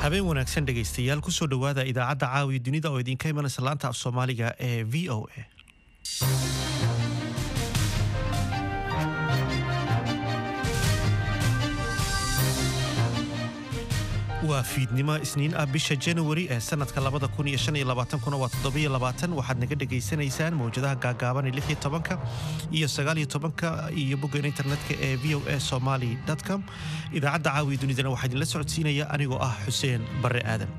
habeen wanaagsan dhegaystayaal kusoo dhowaada idaacadda caawiya dunida oo idinka imanaysa laanta af soomaaliga ee v o a waa fiidnimo isniin ah bisha januari ee sanadka labada kun iyo shan iyo labaatankuna waa toddobiyo labaatan waxaad naga dhegaysanaysaan mawjadaha gaagaaban ee lix iyo tobanka iyo sagaal iyo tobanka iyo boggan internetka ee v o a somali com idaacadda caawiya dunidana waxaa idinla socodsiinaya anigoo ah xuseen barre aadan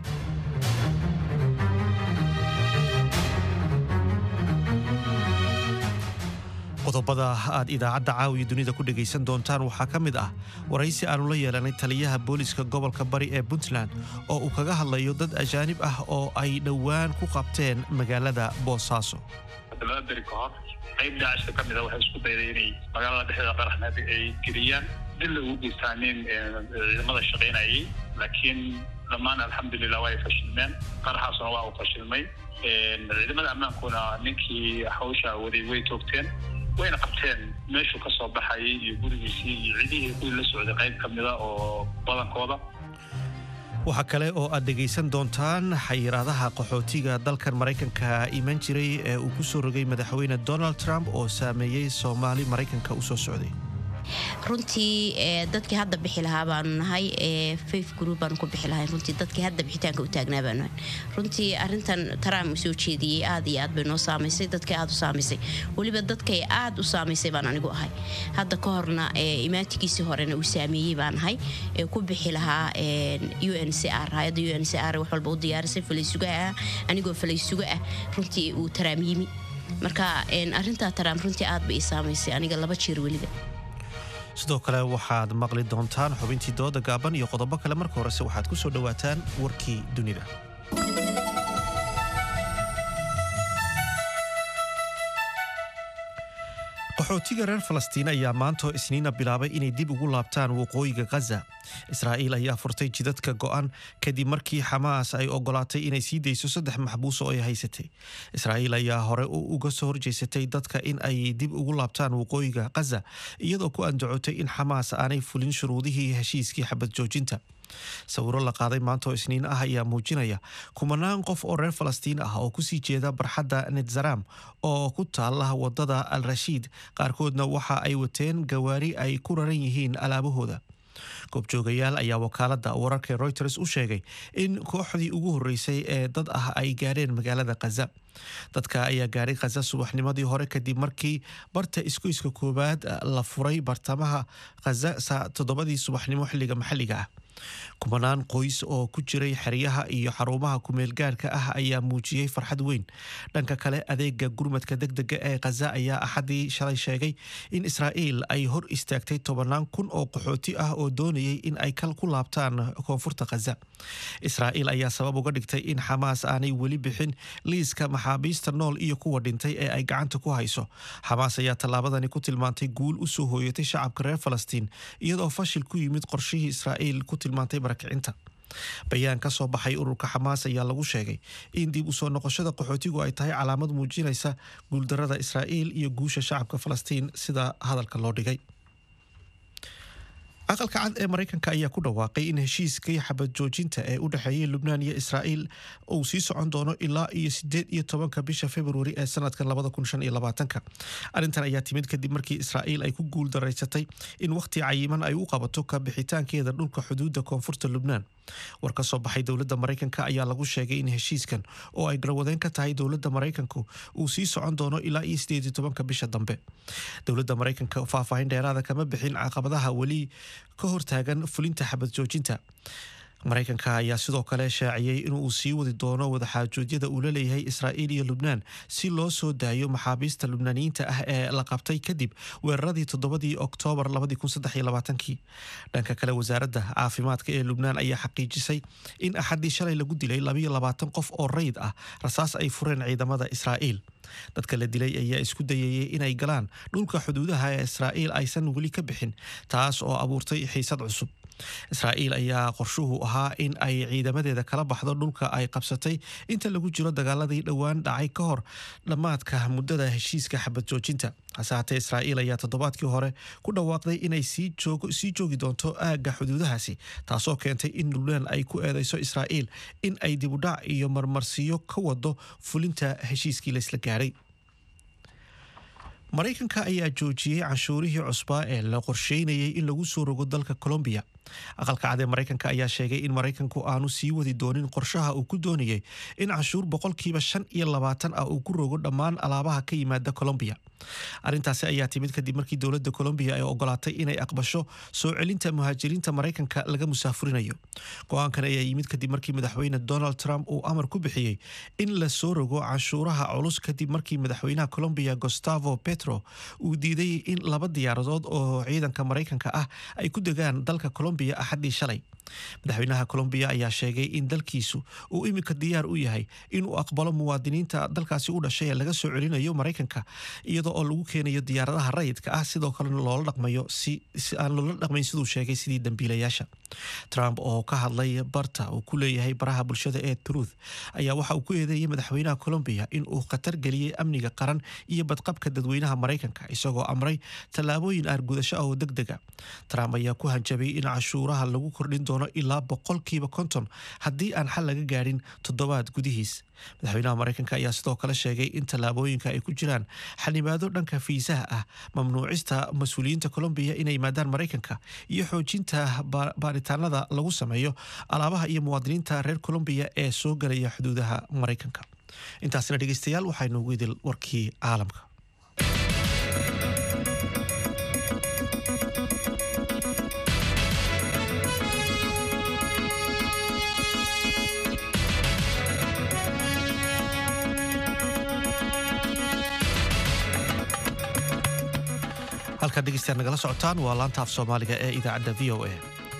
qodobada aad idaacadda caawiya dunida ku dhegaysan doontaan waxaa ka mid ah waraysi aanu la yeelanay taliyaha booliska gobolka bari ee puntland oo uu kaga hadlayo dad ajaanib ah oo ay dhowaan ku qabteen magaalada boosaaso laba beri ka hor qayb daacishka ka mida waxay isku dayday inay magaalada dhexdeeda qaraxna ay geliyaan dil ugu geystaanin ciidamada shaqaynayay laakiin dhammaan alxamdulilah waa ay fashilmeen qaraxaasuna waa uu fashilmay ciidamada ammaankuna ninkii hawsha waday way toogteen wayna qabteen meeshuu ka soo baxayay iyo gurigiisii iyo cidihii kuwii la socday qayb ka mida oo badankooda waxaa kale oo aad dhegaysan doontaan xayiraadaha qaxootiga dalkan maraykanka iman jiray ee uu ku soo rogay madaxweyne donald trump oo saameeyey soomaali maraykanka u soo socday runtii dadkii hadda bixi lahaa baanu nahay faith group baanu ku bixi lahay runtii dadkii hadda bixitaanka u taagnaa baanu nahay runtii arintan trump soo jeediyey aad iyo aad bay noo saamaysay dadkay aad u saamaysay weliba dadkay aad u saamaysay baan anigu ahay hadda ka horna imaantigiisii horena uu saameeyey baan ahay ee ku bixi lahaa u n c r hay-adda u n c r wax walba u diyaarisay falaysugaha ah anigoo falaysuga ah runtii uu taraam yimi marka arintaa taraam runtii aad bay ii saamaysay aniga laba jeer weliba sidoo kale waxaad maqli doontaan xubintii dooda gaaban iyo qodobo kale marka horese waxaad ku soo dhowaataan warkii dunida qaxootiga reer falastiin ayaa maantoo isniina bilaabay inay dib ugu laabtaan waqooyiga khaza israa'iil ayaa furtay jidadka go'an kadib markii xamaas ay ogolaatay inay sii dayso saddex maxbuus oo ay haysatay israa'iil ayaa hore uga soo horjeysatay dadka in ay dib ugu laabtaan waqooyiga khaza iyadoo ku andacotay in xamaas aanay fulin shuruudihii heshiiskii xabad joojinta sawiro la qaaday maanta oo isniin ah ayaa muujinaya kumanaan qof oo reer falastiin ah oo kusii jeeda barxadda netzaram oo ku taala wadada al rashiid qaarkoodna waxa ay wateen gawaari ay ku raran yihiin alaabahooda goobjoogayaal ayaa wakaalada wararka reuters u sheegay in kooxdii ugu horeysay ee dad ah ay gaadheen magaalada khaza dadka ayaa gaadhay khaza subaxnimadii hore kadib markii barta isgoyska koowaad la furay bartamaha khaza toddobadii subaxnimo xilliga maxalliga ah kumanaan qoys oo ku jiray xeryaha iyo xarumaha kumeelgaarka ah ayaa muujiyey farxad weyn dhanka kale adeega gurmadka degdega ee khaza ayaa axadii shalay sheegay in israa'iil ay hor istaagtay tobanaan kun oo qaxooti ah oo doonayay in ay kal ku laabtaan koonfurta khaza israa'iil ayaa sabab uga dhigtay in xamaas aanay weli bixin liiska maxaabiista nool iyo kuwa dhintay ee ay gacanta ku hayso xamaas ayaa tallaabadani ku tilmaantay guul u soo hooyatay shacabka reer falastiin iyadoo fashil ku yimid qorshihii israa'iil ku tilmaantay barakicinta bayaan ka soo baxay ururka xamaas ayaa lagu sheegay in dib u soo noqoshada qaxootigu ay tahay calaamad muujinaysa guuldarada israa'iil iyo guusha shacabka falastiin sida hadalka loo dhigay aqalka cad ee maraykanka ayaa ku dhawaaqay in heshiiskii xabad joojinta ee u dhexeeyay lubnaan iyo israa'iil uu sii socon doono ilaa iyo sideed iyo tobanka bisha februari ee sanadkan labada kun shan iyo labaatanka arrintan ayaa timid kadib markii israa'iil ay ku guul daraysatay in wakhti cayiman ay u qabato ka bixitaankeeda dhulka xuduudda koonfurta lubnaan war ka soo baxay dowladda maraykanka ayaa lagu sheegay in heshiiskan oo ay garwadeen ka tahay dowladda maraykanku uu sii socon doono ilaa iyo sideed iyo tobanka bisha dambe dowladda maraykanka faahfaahin dheeraada kama bixin caqabadaha weli ka hortaagan fulinta xabad joojinta maraykanka ayaa sidoo kale shaaciyey inuu sii wadi doono wadaxaajoodyada uu la leeyahay israa'iil iyo lubnaan si loo soo daayo maxaabiista lubnaaniyiinta ah ee la qabtay kadib weeraradii toddobadii oktoobar kii dhanka kale wasaaradda caafimaadka ee lubnaan ayaa xaqiijisay in axaddii shalay lagu dilay qof oo rayid ah rasaas ay fureen ciidamada israa'iil dadka la dilay ayaa isku dayayay inay galaan dhulka xuduudaha ee israa'iil aysan weli ka bixin taas oo abuurtay xiisad cusub israa'iil ayaa qorshuhu ahaa in ay ciidamadeeda kala baxdo dhulka ay qabsatay inta lagu jiro dagaaladii dhowaan dhacay ka hor dhammaadka muddada heshiiska xabad joojinta hase haatee israa'iil ayaa toddobaadkii hore ku dhawaaqday inay sii joogi doonto aagga xuduudahaasi taasoo keentay in lubnaan ay ku eedeyso israa'iil in ay dibudhac iyo marmarsiyo ka wado fulinta heshiiskii laysla gaadhay maraykanka ayaa joojiyey canshuurihii cusbaa ee la qorsheynayay in lagu soo rogo dalka colombiya aqalka cad ee maraykanka ayaa sheegay in maraykanku aanu sii wadi doonin qorshaha uu ku doonayay in canshuur boqolkiiba shan iyo labaatan ah uu ku rogo dhammaan alaabaha ka yimaada colombiya arrintaasi ayaa timid kadib markii dowladda colombiya ay ogolaatay inay aqbasho soo celinta muhaajiriinta maraykanka laga musaafurinayo go-aankan ayaa yimid kadib markii madaxweyne donald trump uu amar ku bixiyey in la soo rogo canshuuraha culus kadib markii madaxweynaha colombiya gustavo petro uu diiday in laba diyaaradood oo ciidanka maraykanka ah ay ku degaan dalka colombiya axaddii shalay madaxweynaha colombiya ayaa sheegay in dalkiisu uu iminka diyaar u yahay inuu aqbalo muwaadiniinta dalkaasi u dhashay ee laga soo celinayo maraykanka iyadoo oo lagu keenayo diyaaradaha rayidka ah sidoo kalena loola dhaqmayo si aan loola dhaqmayn siduu sheegay sidii dambiilayaasha trump oo ka hadlay barta uu ku leeyahay baraha bulshada ee truth ayaa waxa uu ku eedeeyey madaxweynaha colombiya in uu khatar geliyey amniga qaran iyo badqabka dadweynaha maraykanka isagoo amray tallaabooyin aargudasho ah oo deg dega trump ayaa ku hanjabay in cashuuraha lagu kordhin doono ilaa boqolkiiba konton haddii aan xal laga gaadhin toddobaad gudihiis madaxweynaha maraykanka ayaa sidoo kale sheegay in tallaabooyinka ay ku jiraan xanibaado dhanka fiisaha ah mamnuucista mas-uuliyiinta colombiya inay yimaadaan maraykanka iyo xoojinta baaritaanada lagu sameeyo alaabaha iyo muwaadiniinta reer colombiya ee soo galaya xuduudaha maraykanka intaasna dhegeystayaal waxaa noogu idil warkii caalamka halkaad dhegeystayaal nagala socotaan waa laanta af soomaaliga ee idaacadda v o a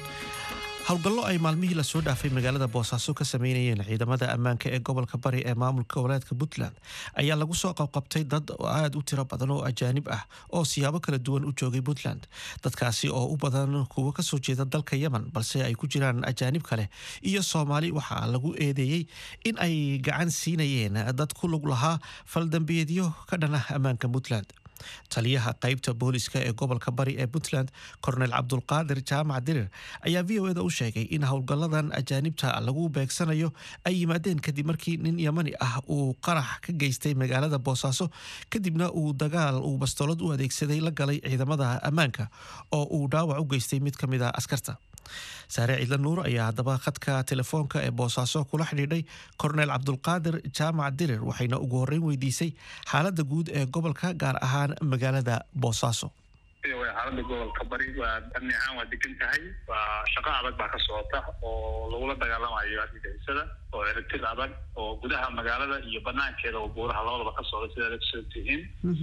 howlgallo ay maalmihii lasoo dhaafay magaalada boosaaso ka sameynayeen ciidamada ammaanka ee gobolka bari ee maamulka goboleedka puntland ayaa lagu soo qabqabtay dad aada u tiro badan oo ajaanib ah oo siyaabo kala duwan u joogay puntland dadkaasi oo u badan kuwo kasoo jeeda dalka yemen balse ay ku jiraan ajaanib kale iyo soomaali waxaa lagu eedeeyey in ay gacan siinayeen dad ku lug lahaa faldambiyeedyo ka dhan ah ammaanka puntland taliyaha qaybta booliska ee gobolka bari ee puntland kornel cabdulqaadir jaamac dirir ayaa v o eda u sheegay in howlgalladan ajaanibta lagu beegsanayo ay yimaadeen kadib markii nin yamani ah uu qarax ka geystay magaalada boosaaso kadibna uu dagaal uu bastoolad u adeegsaday la galay ciidamada ammaanka oo uu dhaawac u geystay mid ka mid a askarta saare ciidla nuur ayaa haddaba khadka telefoonka ee boosaaso kula xidhiidhay kornel cabdulqaadir jaamac dirir waxayna ugu horreyn weydiisay xaaladda guud ee gobolka gaar ahaan magaalada boosaaso xaalada gobolka bari waa amni ahaan waa degan tahay waa shaqo adag baa ka socota oo lagula dagaalamayo argagixisada oo ciribtir adag oo gudaha magaalada iyo banaankeeda oo buuraha labadaba ka socda sidaad ogsoon tihiin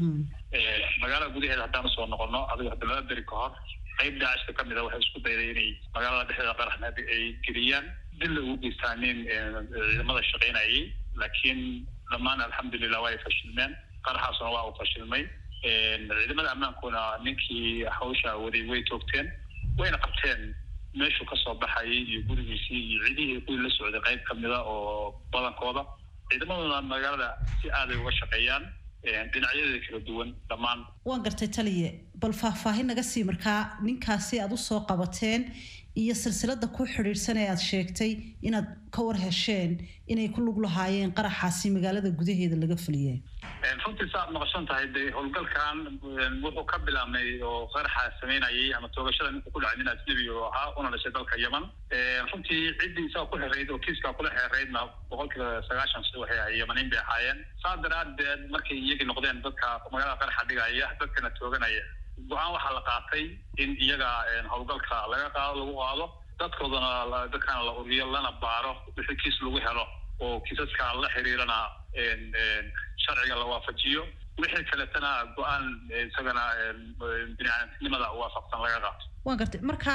magaalada gudaheeda haddaan usoo noqono adigo hadda laba beri ka hor qayb daacishka ka mid a waxay isku dayday inay magaalada dhexdeeda qaraxna ay geliyaan dilla ugu geystaanin ciidamada shaqaynayay laakiin dhammaan alxamdulilah waa ay fashilmeen qaraxaasuna waa uu fashilmay ciidamada ammaankuna ninkii hawsha waday way toogteen wayna qabteen meeshuu kasoo baxayay iyo gurigiisii iyo cidihii kuwii la socday qayb kamida oo badankooda ciidamaduna magaalada si aaday uga shaqeeyaan dhinacyadeeda kala duwan dhammaan waan gartay taliye bal faahfaahin naga sii markaa ninkaasi aada usoo qabateen iyo silsilada ku xidhiidhsan ee aada sheegtay inaad ka war hesheen inay ku lug lahaayeen qaraxaasi magaalada gudaheeda laga fuliyeen runtii sa aad noqosan tahay de howlgalkan wuxuu ka bilaabmay oo qaraxa sameynayay ama toogashada ninka ku dhacay nin ajnabi oo ahaa una dhashay dalka yemen runtii ciddii isaga ku xereyd oo kiiska kula xereydna boqolkiiba sagaashan si waxay ahay yemaniin bay ahaayeen saa daraadeed markay iyagii noqdeen dadka magaalada qaraxa dhigaya dadkana tooganaya go-aan waxaa la qaatay in iyaga howlgalka laga qaado lagu qaado dadkoodana dadkana la uriyo lana baaro wixii kiis lagu helo oo kiisaska la xiriirana sharciga la waafajiyo wixii kaletana go-aan isagana biniaadamnimada waafaqsan laga qaato waan gartay marka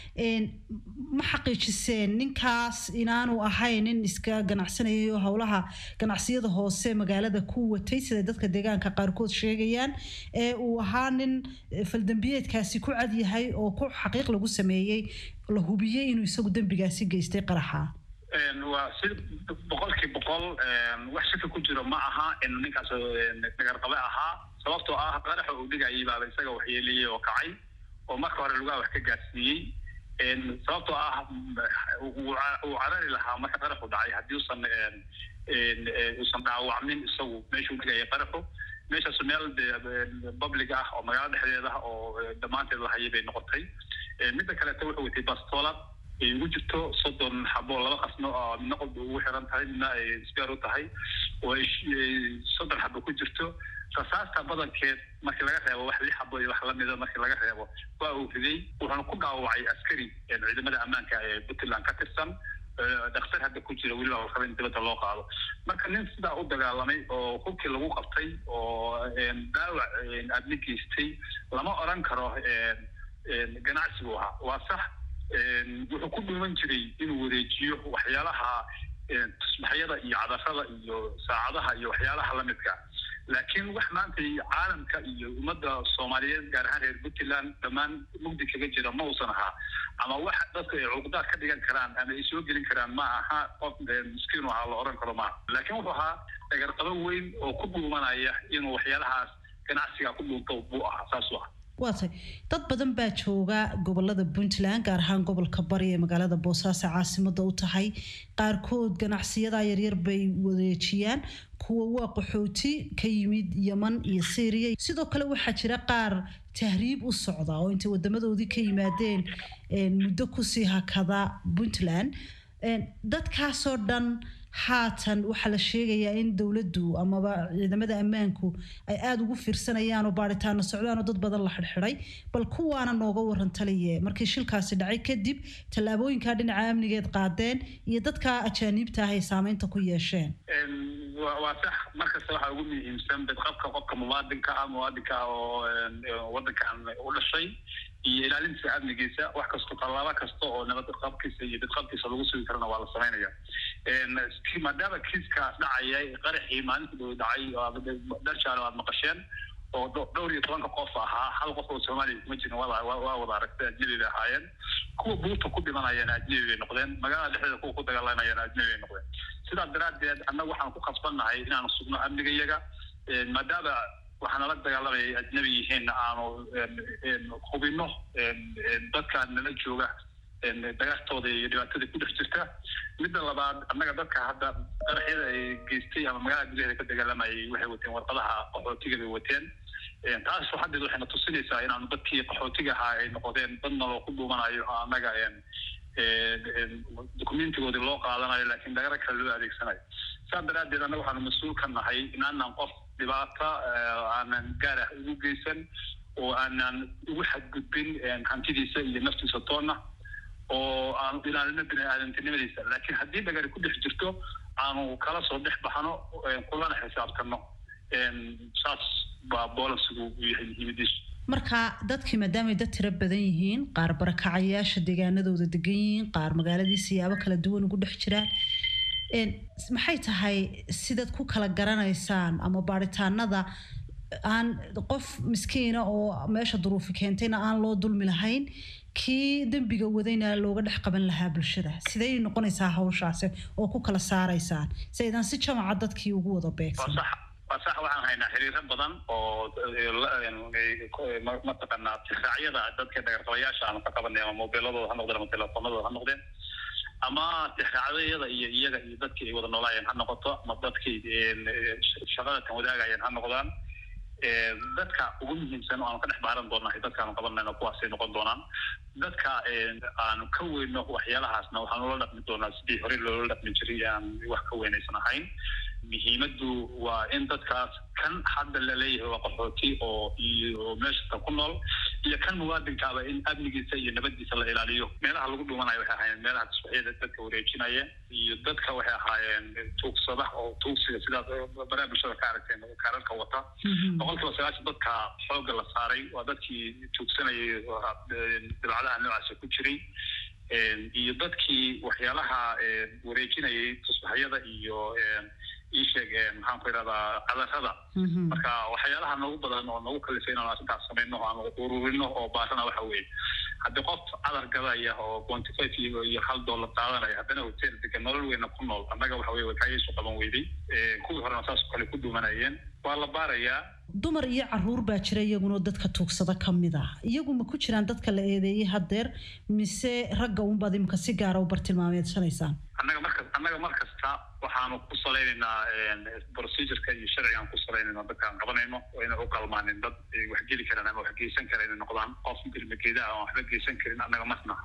ma xaqiijiseen ninkaas inaanu ahayn nin iska ganacsanayay oo howlaha ganacsiyada hoose magaalada ku watay sida dadka deegaanka qaarkood sheegayaan ee uu ahaa nin faldambiyeedkaasi ku cadyahay oo ku xaqiiq lagu sameeyey la hubiyey inuu isagu dembigaasi geystay qaraxa waa si boqolkii boqol wax shaki ku jiro ma aha in ninkaas dhagarqabe ahaa sababtoo ah qaraxa uu dhigayay baaba isaga waxyeeliyey oo kacay oo marka hore lugaha wax ka gaarsiiyey sababtoo ah uu carari lahaa marka qaraxu dhacay haddii usan uusan dhaawacmin isagu meeshuu dhigayay qaraxu meeshaas meel public ah oo magaalo dhexdeeda ah oo dhammaanteed la hayay bay noqotay midda kaleeto wuxuu watay bastoolad ay ugu jirto soddon xabo laba qasno oo midna qod ugu xiran tahay midna ay sbeer u tahay oo ay soddon xabo ku jirto rasaasta badankeed markii laga reebo wax lix xabo iyo wax lamida markii laga reebo waa uu riday wuxuuna ku dhaawacay askari ciidamada ammaanka ee puntland ka tirsan dhakhtar hadda ku jira weliba la raba in dibadda loo qaado marka nin sidaa u dagaalamay oo hubkii lagu qabtay oo dhaawac adni geystay lama oran karo ganacsigu ahaa waa sax wuxuu ku dhuuman jiray inuu wareejiyo waxyaalaha tusbaxyada iyo cadarada iyo saacadaha iyo waxyaalaha lamidka laakiin wax maanta caalamka iyo ummadda soomaaliyeed gaar ahaan reer puntland dhammaan mugdi kaga jira ma uusan ahaa ama wax dadka ay cuqdaad ka dhigan karaan ama ay soo gelin karaan ma aha qof miskiinu ahaa la oran karo maaha laakiin wuxuu ahaa dhagarqabo weyn oo ku dhuumanaya inuu waxyaalahaas ganacsiga ku dhuunto buu ahaa saasuu ahaa waatay dad badan baa jooga gobolada puntland gaar ahaan gobolka bari ee magaalada boosaaso caasimada u tahay qaarkood ganacsiyada yaryar bay wareejiyaan kuwa waa qaxooti ka yimid yeman iyo syriya sidoo kale waxaa jira qaar tahriib u socda oo intay wadamadoodii ka yimaadeen muddo kusii hakada puntland dadkaasoo dhan haatan waxaa la sheegayaa in dowladdu amaba ciidamada ammaanku ay aada ugu fiirsanayaan oo baaritaano socdaan oo dad badan la xidhxidhay bal kuwaana nooga waran taliye markii shilkaasi dhacay kadib tallaabooyinkaa dhinaca amnigeed qaadeen iyo dadka ajaaniibta ah ay saameynta ku yeesheen waa sax markasta waxaa ugu muhiimsan badqabka qofka muwaadinka ah muwaadinka ah oo wadankan u dhashay iyo ilaalinta amnigiisa wax kasto tallaabo kasta oo nabad qabkiisa iyo bidqabkiisa lagu sugi karana waa la samaynaya maadaama kiiska dhacaya qaraxii maalinta dhow dhacay dharjaale aad maqasheen oo dhowr iyo tobanka qof ahaa hal qof oo soomaaliya kuma jirin waa wada aragtay ajnabi bay ahaayeen kuwa buurta ku dhimanayana ajnabi bay noqdeen magaalada dhexdeeda kuwa ku dagaalamayana ajnabi bay noqdeen sidaas daraaddeed annaga waxaan ku khasbannahay inaanu sugno amnigayaga maadaama waxaana la dagaalamaya ajnabi yihiin aanu hubino dadka nala jooga dagaartooda iyo dhibaatada ku dhex jirta midda labaad annaga dadka hadda qaraxyada ay geystay ama magaalada gudaheeda ka dagaalamayay waxay wateen warqadaha qaxootiga bay wateen taas haddeed waxayna tusinaysaa inaanu dadkii qaxootiga ahaa ay noqdeen dad naloo ku dhuumanayo annaga dokumentigoodii loo qaadanayo laakiin dagaro kale loo adeegsanayo saas daraaddeed annaga waxaanu mas-uul ka nahay inaanan qof dhibaata aanan gaar ah ugu geysan oo aanan ugu xadgudbin hantidiisa iyo naftiisa toonna oo aanu ilaalino bini-aadantinimadiisa laakiin haddii dhagari ku dhex jirto aanu kala soo dhex baxno kulana xisaabtano saas baa boolansigu u yahay muhiimadiisu marka dadkii maadaamay dad tiro badan yihiin qaar barakacayaasha deegaanadooda degan yihiin qaar magaaladii siyaabo kala duwan ugu dhex jiraan maxay tahay sidaad ku kala garanaysaan ama baaritaanada aan qof miskiina oo meesha duruufi keentayna aan loo dulmi lahayn kii dembiga wadayna looga dhex qaban lahaa bulshada sidey noqonaysaa hawshaasi oo ku kala saaraysaan si aydan si jamaca dadkii ugu wada beegsan waa sax waxaan haynaa xiriiro badan oo mataqaanaa tiraacyada dadka dhagarqabayaasha aanu ka qabanay ama mobiiladooda ha noqdeen ama telefoonadooda ha noqdeen ama tixraacyada iyo iyaga iyo dadkii ay wada noolaayeen ha noqoto ama dadkii shaqada tan wadaagayeen ha noqdaan dadka ugu muhiimsan oo aanu ka dhex baaran doonahay dadkaanu qabanayno kuwaasay noqon doonaan dadka aanu ka weyno waxyaalahaasna waxaanu la dhaqmi doonaa sidii horey loola dhaqmi jiray aan wax ka weynaysan ahayn muhiimaddu waa in dadkaas kan hadda la leeyahay waa qaxooti oo iyo meeshatan ku nool iyo kan muwaadinkaaba in amnigiisa iyo nabadiisa la ilaaliyo meelaha lagu dhumanayo waxay ahaayeen meelaha tasbaxyada dadka wareejinaya iyo dadka waxay ahaayeen tuugsada oo tuugsiga sidaas baraha bulshada ka aragteen kaararka wata boqol kiiba sagaashan dadka xoogga la saaray waa dadkii tuugsanayay dabacadaha noocaasa ku jiray iyo dadkii waxyaalaha wareejinayay tusbaxyada iyo iisheeg maxaan ku idhahdaa cadarada marka waxyaalaha noogu badan oo nagu kalifay inaan arrintaas samayno aan ururino oo baarana waxa weeye haddii qof cadar gadaya oo twenty five iyo hal dollar qaadanaya haddana hotel degan nolol weyna ku nool annaga waxa weye wakaayiisu qaban weyday kuwii horena saas kale ku duumanayeen waa la baarayaa dumar iyo caruur baa jira iyaguna dadka tuugsada ka mid ah iyagu ma ku jiraan dadka la eedeeyey haddeer mise ragga unbaad imika si gaara u bartilmaameedsanaysaan annaga marka annaga mar kasta waxaanu ku salaynaynaa procedureka iyo sharcigaan ku salaynayna dadkaan qabanayno oo inay u qalmaanin dad wax geli karaan ama wax geysan kara inay noqdaan qof ilmageedaha aan waxba geysan karin annaga masna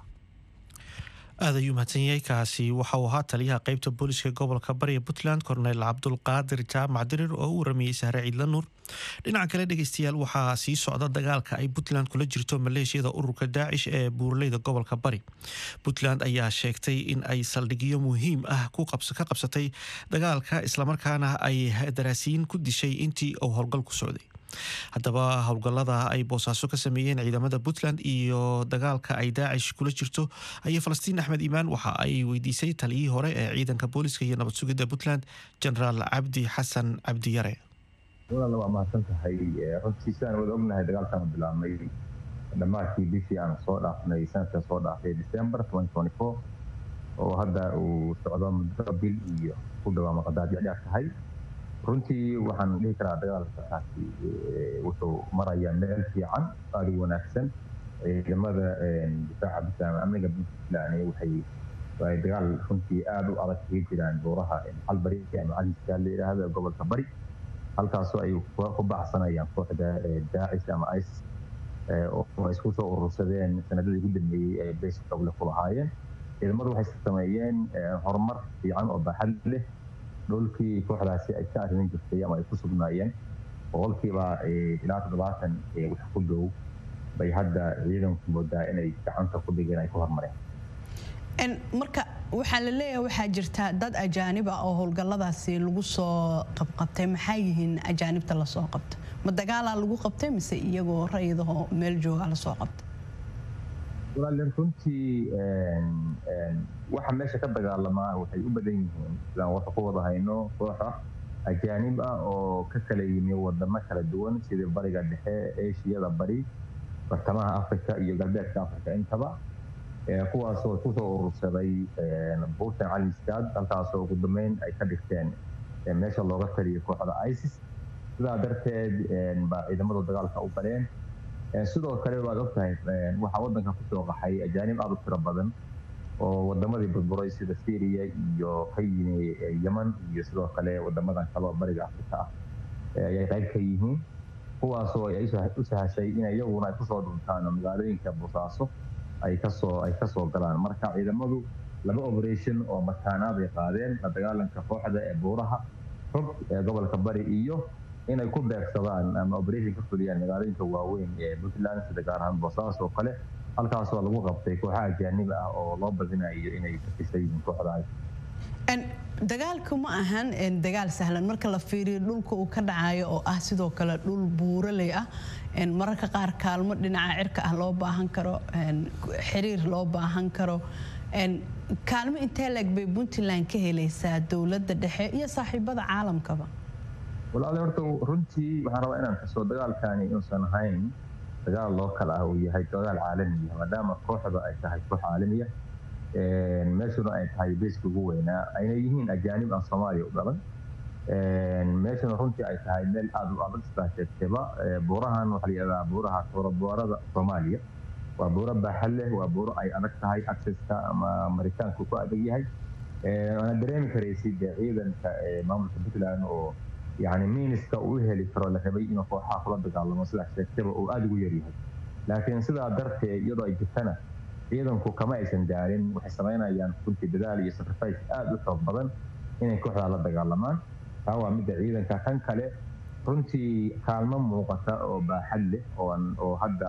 aad ayuu mahadsan yahay kaasi waxa uu ahaa taliyaha qaybta booliska gobolka bariya puntland korneyl cabdulqaadir jaamac dirir oo u waramayey sahre ciidla nuur dhinaca kale dhegeystayaal waxaa sii socda dagaalka ay puntland kula jirto maleeshiyada ururka daacish ee buuraleyda gobolka bari puntland ayaa sheegtay in ay saldhigyo muhiim ah ka qabsatay dagaalka islamarkaana ay daraasiyiin ku dishay intii uu howlgal ku socday haddaba howlgallada ay boosaaso ka sameeyeen ciidamada puntland iyo dagaalka ay daacish kula jirto ayay falastiin axmed iimaan waxa ay weydiisay taliyihii hore ee ciidanka booliska iyo nabad sugidda puntland genaraal cabdi xasan cabdiyare walaal waa mahadsan tahay runtii sidaan wada ognahay dagaalkan bilaabmay dhammaadkii bishii aan soo dhaafnay sanadkan soo dhaafay december oo hadda uu socdo muddo bil iyo ku dhawaa maqadaadicdhaaf tahay runtii waxaan dhihi karaa dagaalkaasi wuxuu marayaa meel fiican aada u wanaagsan ciidamada difaaca bisaama amniga puntland waxay ay dagaal runtii aada u adag kaga jiraan buuraha calbari ama caliska la yidhaahdo gobolka bari halkaasoo ay ku baxsanayaan kooxda daacish ama isis oo isku soo urursadeen sanadadii ugu dambeeyey ee beyska goble ku lahaayeen ciidamadu waxay sameeyeen horumar fiican oo baaxad leh dhulkii kooxdaasi ay ka arrimin jirtay ama ay ku sugnaayeen boqolkiiba ilaa toddobaatan wax ku dhow bay hadda ciidanku moodaa inay gacanta ku dhigeen ay ku hormareen marka waxaa la leeyahay waxaa jirta dad ajaaniba oo howlgalladaasi lagu soo qabqabtay maxaa yihiin ajaanibta lasoo qabta ma dagaalaa lagu qabtay mise iyagoo rayidahoo meel jooga lasoo qabta walaalin runtii waxa meesha ka dagaalamaa waxay u badan yihiin sidaan warka ku wada hayno kooxa ajaanib ah oo ka kala yimi wadamo kala duwan sida bariga dhexe eeshiyada bari bartamaha africa iyo galbeedka africa intaba kuwaasoo kusoo urursaday buurtan caliskaad halkaasoo ugu dambeyn ay ka dhigteen meesha looga taliyo kooxda isis sidaa darteed baa ciidamadu dagaalka u galeen sidoo kale waad ogtahay waxaa wadanka kusoo qaxay ajaanib aada u tiro badan oo wadamadii burburay sida syria iyo ka yimi yeman iyo sidoo kale wadamadan kale oo bariga afrika ah ayay qayb ka yihiin kuwaasoo ay u sahashay in iyaguna ay kusoo dhuntaan oo magaalooyinka boosaaso ay kasoo ay kasoo galaan marka ciidamadu laba operation oo mataanaad ay qaadeen la dagaalanka kooxda ee buuraha xog ee gobolka bari iyo inay ku beegsadaan ama operation ka fuliyaan magaalooyinka waaweyn ee puntland sida gaar ahaan boosaaso oo kale halkaasoo lagu qabtay kooxaha ajaaniba ah oo loo badinayo inay ka tirsan yihiin kooxda dagaalku ma ahan dagaal sahlan marka la fiiriyo dhulka uu ka dhacayo oo ah sidoo kale dhul buuraley ah mararka qaar kaalmo dhinaca cirka ah loo baahan karo xiriir loo baahan karo kaalmo intee leeg bay puntland ka helaysaa dowladda dhexe iyo saaxiibada caalamkaba walaale horta runtii waxaan rabaa inaan kasoo dagaalkani inuusan ahayn dagaal loo kala ah uu yahay dagaal caalamiya maadaama kooxda ay tahay koox caalamiya meeshuna ay tahay beeska ugu weynaa ayna yihiin ajaanib aan soomaaliya u dhalan meeshuna runtii ay tahay meel aada u adag sidaa sheegtayba buurahan waxaa la yidhahdaa buuraha tooroboorada soomaaliya waa buuro baaxad leh waa buuro ay adag tahay accesska ama maritaanku ku adag yahay waana dareemi karaysid dee ciidanka maamulka puntland oo yani miiniska uu heli karo la rabay inuu kooxaha kula dagaalamo sidaa sheegtayba uu aada ugu yaryahay laakiin sidaa darteed iyadoo ay jirtana ciidanku kama aysan gaarin waxay samaynayaan runtii dadaal iyo sacrifice aada u xoog badan inay kooxdaa la dagaalamaan taa waa midda ciidanka kan kale runtii kaalmo muuqata oo baaxad leh oo hadda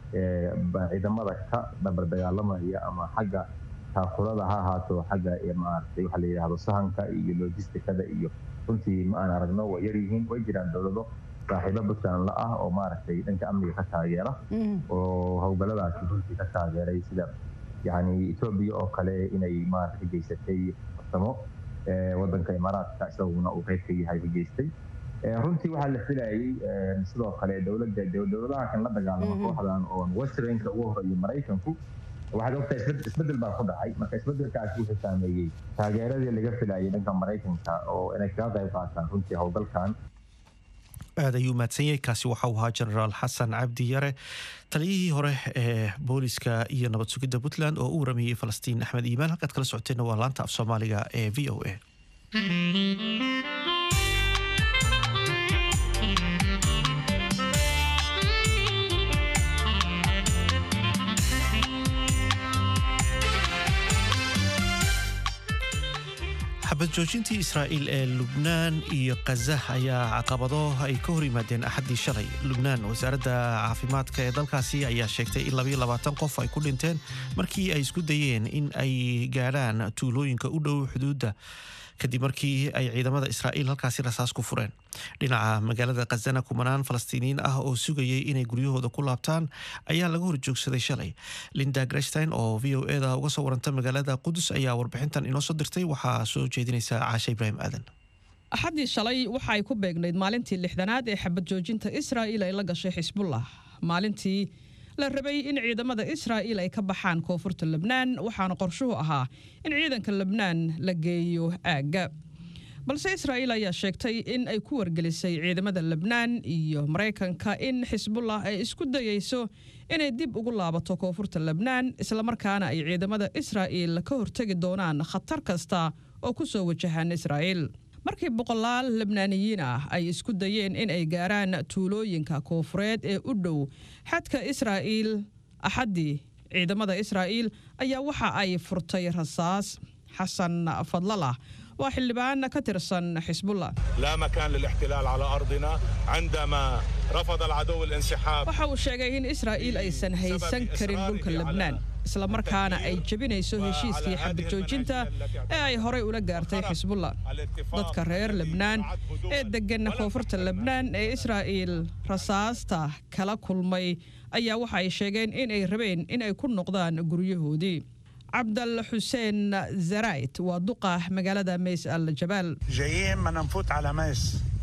ciidamada ka dhabar dagaalamaya ama xagga taakulada ha ahaato xagga maaragtay waxaa la yidhahdo sahanka iyo logistikada iyo runtii ma aan aragno way yaryihiin way jiraan dowlado saaxiibo puntland la ah oo maaragtay dhanka amniga ka taageera oo howlgalladaasi runtii ka taageeray sida yani etoobiya oo kale inay maarata ka geysatay farsamo wadanka imaaraadka isaguna uu qayb ka yahay ka geystay runtii waxaa la filayay sidoo kale dowladda dowladaha kan la dagaalama kooxdan oo westernka ugu horeeyo maraykanku waxaad ogtahay isbedel baa ku dhacay marka isbedelkaasi wuxuu saameeyey taageeradii laga filayay dhanka maraykanka oo inay kaga qayb qaataan runtii howlgalkan aad ayuu mahadsan yahay kaasi waxau ahaa jenaraal xasan cabdi yare taliyihii hore ee booliska iyo nabad sugidda puntland oo u waramayey falastiin axmed iimaan halkaad kala socoteenna waa laanta af soomaaliga ee v o a xabad joojintii israa'iil ee lubnaan iyo khaza ayaa caqabado ay ka hor yimaadeen axaddii shalay lubnaan wasaaradda caafimaadka ee dalkaasi ayaa sheegtay in labayo labaatan qof ay ku dhinteen markii ay isku dayeen in ay gaadhaan tuulooyinka u dhow xuduudda kadib markii ay ciidamada israa'iil halkaasi rasaas ku fureen dhinaca magaalada khazana kumanaan falastiiniyiin ah oo sugayay inay guryahooda ku laabtaan ayaa laga horjoogsaday shalay linda grestein oo v o eda uga soo waranta magaalada qudus ayaa warbixintan inoo soo dirtay waxaa soo jeedinaysa caashe ibraahim aadan axaddii shalay waxa ay ku beegnayd maalintii lixdanaad ee xabad joojinta israa'iil ay la gashay xisbullah maalintii la rabay in ciidamada israa'iil ay ka baxaan koonfurta lebnaan waxaana qorshuhu ahaa in ciidanka lebnaan la geeyo aagga balse israa'iil ayaa sheegtay in ay ku wargelisay ciidamada lebnaan iyo maraykanka in xisbullah ay isku dayeyso inay dib ugu laabato koonfurta lebnaan islamarkaana ay ciidamada israa'iil ka hortegi doonaan khatar kasta oo ku soo wajahaan israa'iil markii boqolaal lebnaaniyiin ah ay isku dayeen in ay gaaraan tuulooyinka koonfureed ee u dhow xadka israa'iil axaddii ciidamada israa'iil ayaa waxa ay furtay rasaas xasan fadlalah waa xildhibaan ka tirsan xisbullah لا مكان للاحتلال على أرضنا عندما رفض العدو الانسحاب waxa uu sheegay in israa'iil aysan haysan karin dhulka lebnaan islamarkaana ay jebinayso heshiiskii xabad joojinta ee ay horay ula gaartay xisbullah dadka reer lebnaan ee deggan koonfurta lebnaan ee israa'iil rasaasta kala kulmay ayaa waxa ay sheegeen in ay rabeen in ay ku noqdaan guryahoodii cabdal xuseen zarayt waa duqa magaalada mays al jabaal جايين ما نفوت على ميس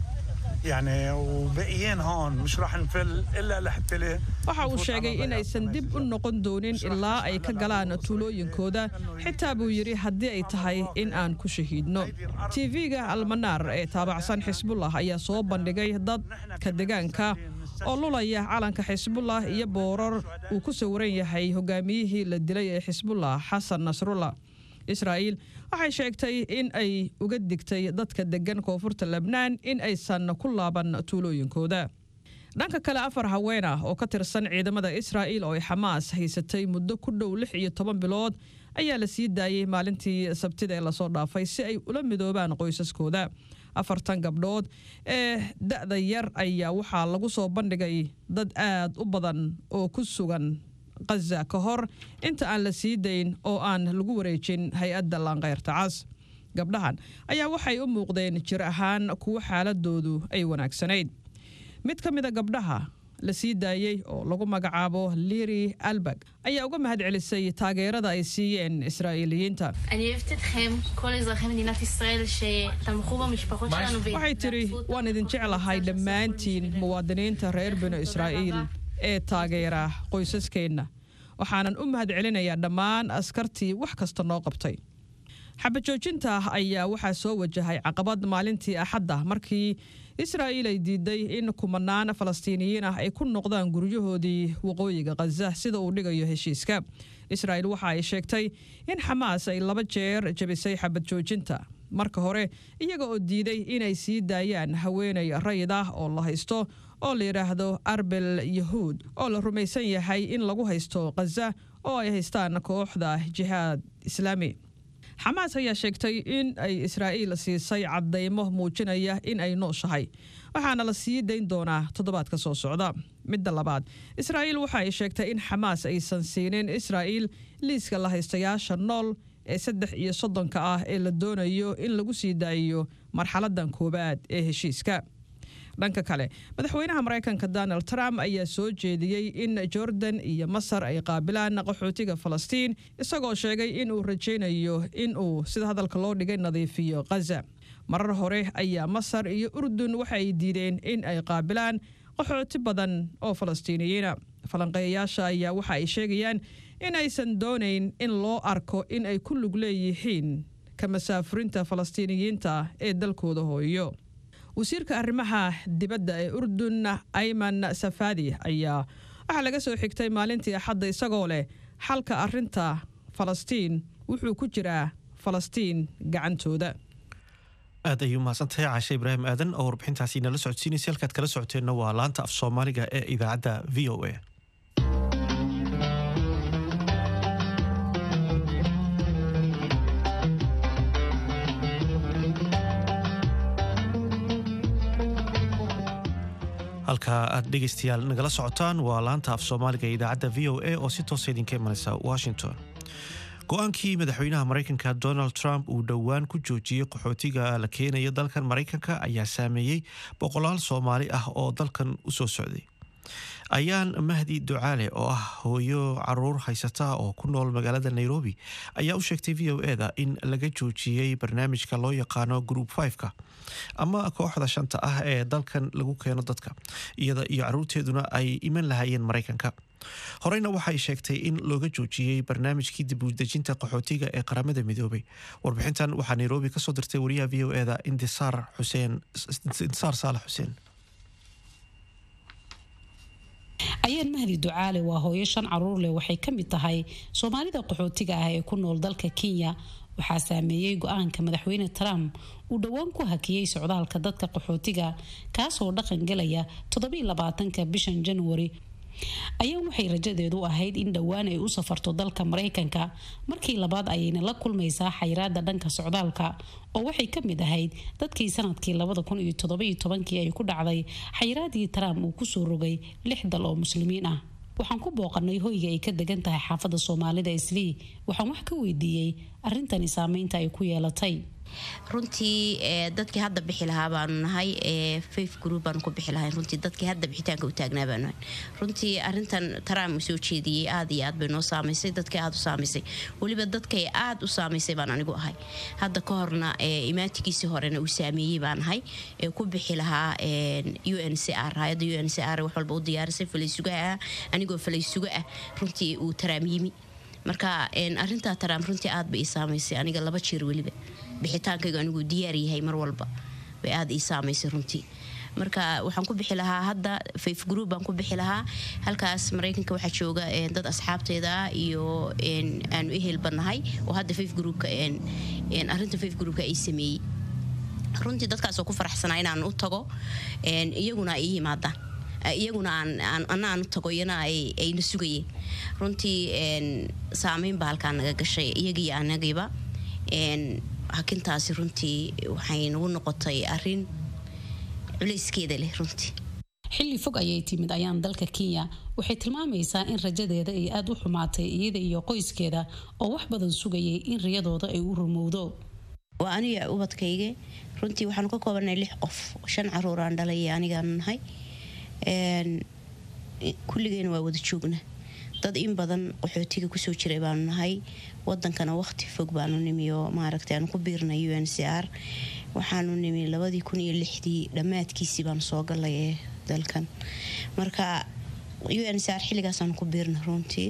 يعني وباقيين هون مش راح نفل الا لحتى waxa uu sheegay in aysan dib u noqon doonin ilaa ay ka galaan tuulooyinkooda xitaa buu yidhi haddii ay tahay in aan ku shahiidno tv-ga almanaar ee taabacsan xisbullah ayaa soo bandhigay dadka deegaanka oo lulaya calanka xisbullah iyo boorar uu ku sawiran yahay hogaamiyihii la dilay ee xisbullah xasan nasrullah israa'iil waxay sheegtay in ay uga digtay dadka deggan koonfurta lebnaan in aysan ku laaban tuulooyinkooda dhanka kale afar haween ah oo ka tirsan ciidamada israa'iil oo ay xamaas haysatay muddo ku dhow lix iyo toban bilood ayaa la sii daayey maalintii sabtida ee lasoo dhaafay si ay ula midoobaan qoysaskooda afartan gabdhood ee da'da yar ayaa waxaa lagu soo bandhigay dad aad u badan oo ku sugan khaza ka hor inta aan la sii dayn oo aan lagu wareejin hay-adda laanqeyrta cas gabdhahan ayaa waxay u muuqdeen jir ahaan kuwo xaaladoodu ay wanaagsanayd mid ka mida gabdhaha la sii daayey oo lagu magacaabo liri albag ayaa uga mahad celisay taageerada ay siiyeen israa'iiliyiinta אני אוהבת אתכם, כל אזרחי מדינת ישראל שתמכו במשפחות שלנו waxay tidhi waan idin jeclahay dhammaantiin muwaadiniinta reer binu israa'iil ee taageera qoysaskeenna waxaanan u mahad celinayaa dhammaan askartii wax kasta noo qabtay xabajoojinta ayaa waxaa soo wajahay caqabad maalintii axadda markii israa'iil ay diiday in kumanaan falastiiniyiin ah ay ku noqdaan guryahoodii waqooyiga khaza sida uu dhigayo heshiiska israa'iil waxa ay sheegtay in xamaas ay laba jeer jebisay xabad joojinta marka hore iyaga oo diiday inay sii daayaan haweenay rayid ah oo la haysto oo la yidhaahdo arbel yahuud oo la rumaysan yahay in lagu haysto khaza oo ay haystaan kooxda jihaad islaami xamaas ayaa sheegtay in ay israa'iil siisay caddaymo muujinaya in ay nooshahay waxaana la sii dayn doonaa toddobaadka soo socda midda labaad israa'iil waxa ay sheegtay in xamaas aysan siinin israa'iil liiska la haystayaasha nool ee saddex iyo soddonka ah ee la doonayo in lagu sii daayiyo marxaladan koowaad ee heshiiska dhanka kale madaxweynaha maraykanka donald trump ayaa soo jeediyey in jordan iyo masar ay qaabilaan qaxootiga falastiin isagoo sheegay in uu rajaynayo in uu sida hadalka loo dhigay nadiifiyo khaza marar hore ayaa masar iyo urdun waxa ay diideen in ay qaabilaan qaxooti badan oo falastiiniyiina falanqeeyayaasha ayaa waxa ay sheegayaan in aysan doonayn in loo arko in ay ku lug leeyihiin ka masaafurinta falastiiniyiinta ee dalkooda hooyo wasiirka arrimaha dibadda ee urdun ayman safaadi ayaa waxaa laga soo xigtay maalintii axadda isagoo leh xalka arrinta falastiin wuxuu ku jiraa falastiin gacantooda aad ayuu mahadsantahay caashe ibraahim aadan oo warbixintaasi nala socodsiinaysa halkaad kala socoteenna waa laanta af soomaaliga ee idaacadda v o a halka aad dhegaystayaal nagala socotaan waa laanta af soomaaliga ee idaacadda v o a oo si toosa idinka imanaysa washington go-aankii madaxweynaha maraykanka donald trump uu dhowaan ku joojiyey qaxootiga la keenaya dalkan maraykanka ayaa saameeyey boqolaal soomaali ah oo dalkan u soo socday ayaan mahdi ducaale oo ah hooyo caruur haysata oo ku nool magaalada nairobi ayaa u sheegtay v o e da in laga joojiyey barnaamijka loo yaqaano group fiveka ama kooxda shanta ah ee dalkan lagu keeno dadka iyada iyo caruurteeduna ay iman lahaayeen maraykanka horeyna waxay sheegtay in looga joojiyey barnaamijkii dibudejinta qaxootiga ee qaramada midoobay warbixintan waxaa nairobi kasoo dirtay wariyaha v o e da indisaar xuseen indisaar saalax xuseen ayaan mahdi ducaale waa hooyo shan caruur leh waxay ka mid tahay soomaalida qaxootiga ah ee ku nool dalka kenya waxaa saameeyey go-aanka madaxweyne trump uu dhowaan ku hakiyey socdaalka dadka qaxootiga kaasoo dhaqan galaya toddobylabaatanka bishan januari ayaan waxay rajadeedu ahayd in dhowaan ay u safarto dalka maraykanka markii labaad ayayna la kulmaysaa xayiraada dhanka socdaalka oo waxay ka mid ahayd dadkii sanadkii labada kun iyo todobaiyo tobankii ay ku dhacday xayiraadii trump uu kusoo rogay lix dal oo muslimiin ah waxaan ku booqanay hoyga ay ka degan tahay xaafadda soomaalida islii waxaan wax ka weydiiyey arrintani saameynta ay ku yeelatay runtii dadkii hadda bixi lahaa baanu nahay faif group baanu ku bixi lahayn runtii dadkii hadda bixitaanka u taagnaa baanu nahay runtii arintan trump soo jeediyey aad iyo aad bay noo saamaysay dadkii aad u saamaysay weliba dadkay aad u saamaysay baan anigu ahay hadda ka horna imaatigiisii horena uu saameeyey baan ahay ee ku bixi lahaa u n c r hay-adda u n c r wax walba u diyaarisay falaysugaha ah anigoo falaysuga ah runtii uu taraam yimi marka arintaa taraam runtii aad bay ii saamaysay aniga laba jeer weliba bixitaankaygu anigu diyaar yahay mar walba bay aada ii saamaysay runtii marka waxaan ku bixi lahaa hadda faif group baan ku bixi lahaa halkaas maraykanka waxaa jooga dad asxaabteeda iyo aanu ehelbanahay oo hadda faif groupka arinta faif groupka ay sameeyey runtii dadkaasoo ku faraxsanaa inaan u tago iyaguna ay ii yimaadaan iyaguna ana aan u tago iyana ayna sugayeen runtii saameyn baa halkaa naga gashay iyagiiyo anagiiba hakintaasi runtii waxay nagu noqotay arin culayskeeda leh runtii xilli fog ayay timid ayaan dalka kenya waxay tilmaamaysaa in rajadeeda ay aada u xumaatay iyada iyo qoyskeeda oo wax badan sugayay in riyadooda ay u rumowdo waa aniga ubadkayga runtii waxaanu ka koobanay lix qof shan caruuraan dhalay anigaanu nahay kulligeena waa wada joogna dad in badan qaxootiga kusoo jiray baanu nahay wadankana waqti fog baanu nimi oo maaragtay aanu ku biirnay u n c r waxaanu nimi labadii kun iyo lixdii dhammaadkiisii baanu soo galay ee dalkan marka u n c r xilligaasaanu ku biirnay runtii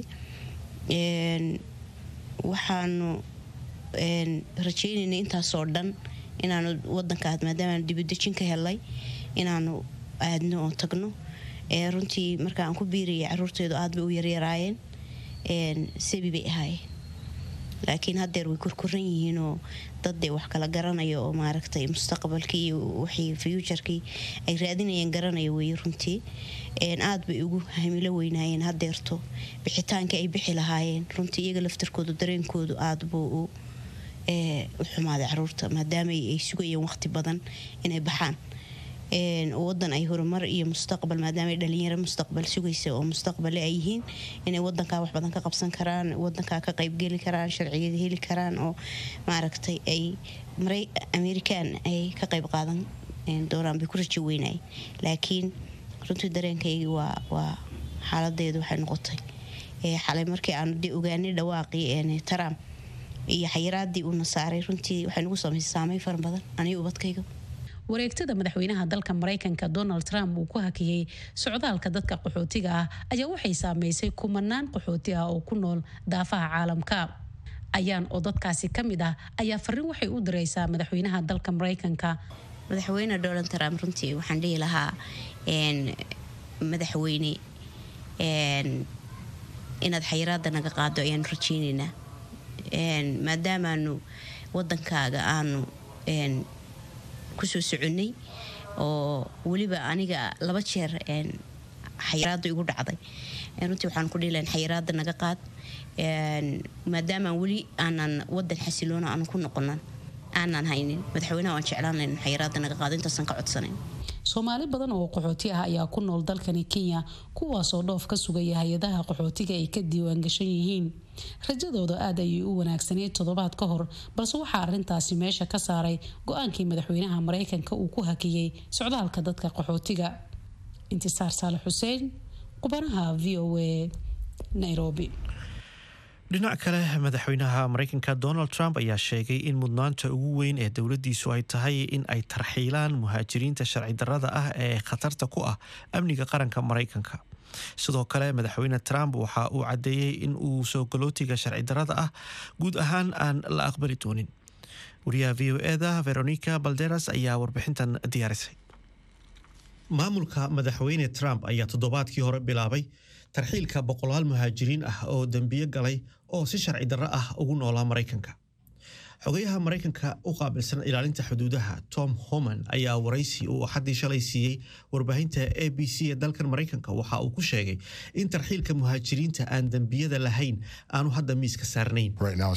waxaanu rajeynaynay intaasoo dhan inaanu wadanka maadaamaanu dibudejin ka helay inaanu aadno oo tagno runtii marka aan ku biirayay caruurteedu aad bay u yaryaraayeen sabi bay ahaayeen laakiin haddeer way korkoran yihiinoo daddee wax kala garanaya oo maaragtay mustaqbalkii iyo wixii fuuturkii ay raadinayeen garanaya weeye runtii aad bay ugu hamilo weynaayeen haddeerto bixitaankii ay bixi lahaayeen runtii iyaga laftarkoodu dareenkoodu aad buu u u xumaaday caruurta maadaama ay sugayeen waqti badan inay baxaan wadan ay horumar iyo mustaqbal maadaama ay dhalinyaro mustaqbal sugaysa oo mustaqbale ay yihiin inay wadankaa wax badan ka qabsan karaan wadankaa ka qaybgeli karaan sharciyada heli karaan oo maaragtay ay american ay ka qayb qaadan doonaan bay ku rajo weynay laakiin runtii dareenkaygii waa waa xaaladeedu waxay noqotay xalay markii aanu de ogaanay dhawaaqii trump iyo xayiraadii uuna saaray runtii waxay nagu samaysay saameyn fara badan aniga ubadkayga wareegtada madaxweynaha dalka maraykanka donald trump uu ku hakiyey socdaalka dadka qaxootiga ah ayaa waxay saameysay kumanaan qaxooti ah oo ku nool daafaha caalamka ayaan oo dadkaasi ka mid ah ayaa fariin waxay u direysaa madaxweynaha dalka maraykanka madaxweyne donald trump runtii waxaan dhihi lahaa madaxweyne inaad xayiraada naga qaado ayaanu rajeyneynaa maadaamaanu wadankaaga aanu kusoo soconnay oo weliba aniga laba jeer xayiraada igu dhacday runtii waxaan ku dhihi lahayn xayiraada naga qaad maadaamaan weli aanan wadan xasiloona aanu ku noqonan aanan haynin madaxweynaha waan jeclaan lahayn xayiraada naga qaado intaasan ka codsanayn soomaali badan oo qaxooti ah ayaa ku nool dalkani kenya kuwaasoo dhoof ka sugaya hay-adaha qaxootiga ay ka diiwaangashan yihiin rajadooda aad ayay u wanaagsaneyd toddobaad ka hor balse waxaa arintaasi meesha ka saaray go-aankii madaxweynaha maraykanka uu ku hakiyey socdaalka dadka qaxootiga intisaar saale xuseen qubanaha v o a nairobi dhinac kale madaxweynaha maraykanka donald trump ayaa sheegay in mudnaanta ugu weyn ee dowladdiisu ay tahay in ay tarxiilaan muhaajiriinta sharci darrada ah ee khatarta ku ah amniga qaranka maraykanka sidoo kale madaxweyne trump waxa uu caddeeyey in uu soo galootiga sharci darrada ah guud ahaan aan la aqbali doonin wariyaha v o eda veronica balderas ayaa warbixintan diyaarisay maamulka madaxweyne trump ayaa toddobaadkii hore bilaabay tarxiilka boqolaal muhaajiriin ah oo dembiyo galay oo si sharci darro ah ugu noolaa maraykanka xogayaha maraykanka u qaabilsan ilaalinta xuduudaha tom homan ayaa waraysi uu axaddii shalay siiyey warbaahinta a b c ee dalkan maraykanka waxa uu ku sheegay in tarxiilka muhaajiriinta aan dembiyada lahayn aanu hadda miiska saarnayn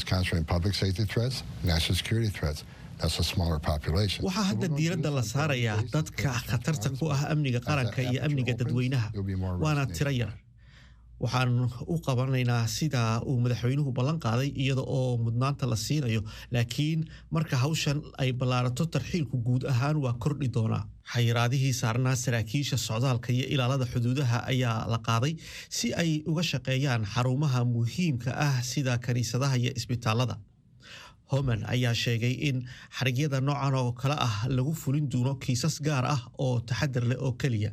waxaa hadda diiradda la saarayaa dadka khatarta ku ah amniga qaranka iyo amniga dadweynaha waana tiro yar waxaan u qabanaynaa sida uu madaxweynuhu ballan qaaday iyada oo mudnaanta la siinayo laakiin marka hawshan ay ballaarato tarxiilku guud ahaan waa kordhi doonaa xayiraadihii saarnaa saraakiisha socdaalka iyo ilaalada xuduudaha ayaa la qaaday si ay uga shaqeeyaan xarumaha muhiimka ah sida kaniisadaha iyo isbitaalada homan ayaa sheegay in xarigyada noocan oo kale ah lagu fulin doono kiisas gaar ah oo taxadar leh oo keliya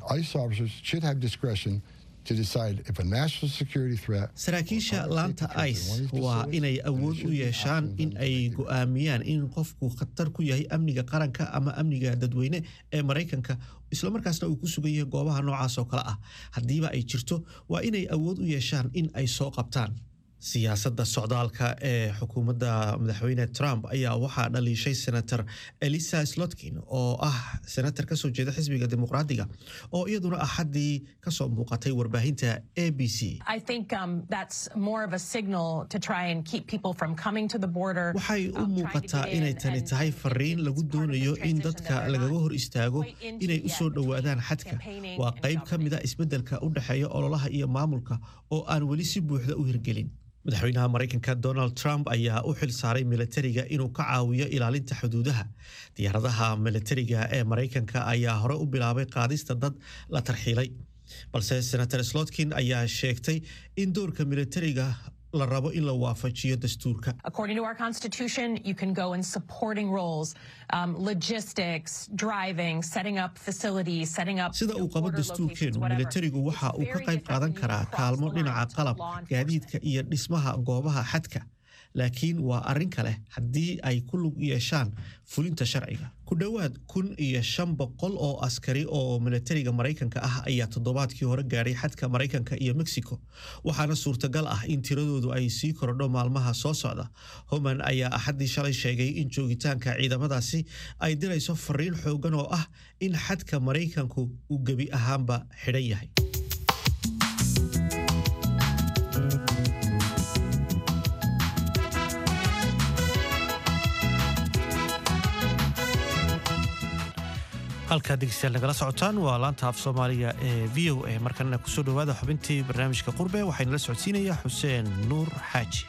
saraakiisha laanta ice waa inay awood u yeeshaan in ay go'aamiyaan in qofku khatar ku yahay amniga qaranka ama amniga dadweyne ee maraykanka islamarkaasna uu ku sugan yahay goobaha noocaas oo kale ah haddiiba ay jirto waa inay awood u yeeshaan in ay soo qabtaan siyaasadda socdaalka ee xukuumadda madaxweyne trump ayaa waxaa dhaliishay senator elisa slotkin oo ah senator kasoo jeeda xisbiga dimuqraadiga oo iyaduna axaddii kasoo muuqatay warbaahinta a b c waxay u muuqataa inay tani tahay fariin lagu doonayo in dadka lagaga hor istaago inay u soo dhowaadaan xadka waa qayb ka mida isbeddelka u dhexeeya ololaha iyo maamulka oo aan weli si buuxda u hirgelin madaxweynaha maraykanka donald trump ayaa u xil saaray milatariga inuu ka caawiyo ilaalinta xuduudaha diyaaradaha milatariga ee maraykanka ayaa hore u bilaabay qaadista dad la tarxiilay balse senator slotkin ayaa sheegtay in doorka milatariga la rabo in la waafajiyo dastuurka According to our Constitution, you can go in supporting roles, um, logistics, driving, setting up facilities, setting up. sida uu qabo dastuurkeenu milatarigu waxa uu ka qayb qaadan karaa kaalmo dhinaca qalab gaadiidka iyo dhismaha goobaha xadka laakiin waa arrin kale haddii ay ku lug yeeshaan fulinta sharciga ku dhowaad kun iyo shan boqol oo askari oo milatariga maraykanka ah ayaa toddobaadkii hore gaadhay xadka maraykanka iyo mexico waxaana suurtagal ah in tiradoodu ay sii korodho maalmaha soo socda homan ayaa axaddii shalay sheegay in joogitaanka ciidamadaasi ay dirayso fariin xoogan oo ah in xadka maraykanku uu gebi ahaanba xidhan yahay halkaa dhegeystayaal nagala socotaan waa laanta af soomaaliga ee v o a markanna kusoo dhowaada xubintii barnaamijka qurbe waxaynala socodsiinayaa xuseen nuur xaaji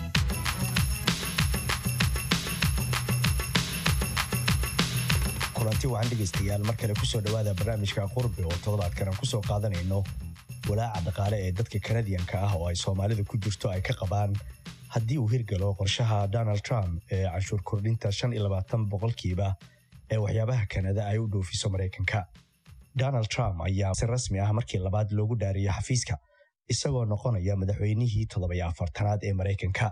kulanti wacan dhegaystayaal mar kale kusoo dhowaada barnaamijka qurbe oo toddobaadkan aan kusoo qaadanayno walaaca dhaqaale ee dadka kanadiyanka ah oo ay soomaalida ku jirto ay ka qabaan haddii uu hirgalo qorshaha donald trump ee canshuur kordhinta shan iyo labaatan boqolkiiba ee waxyaabaha kanada ay u dhoofiso maraykanka donald trump ayaa si rasmi ah markii labaad loogu dhaariyay xafiiska isagoo noqonaya madaxweynihii toddobiyo afartanaad ee maraykanka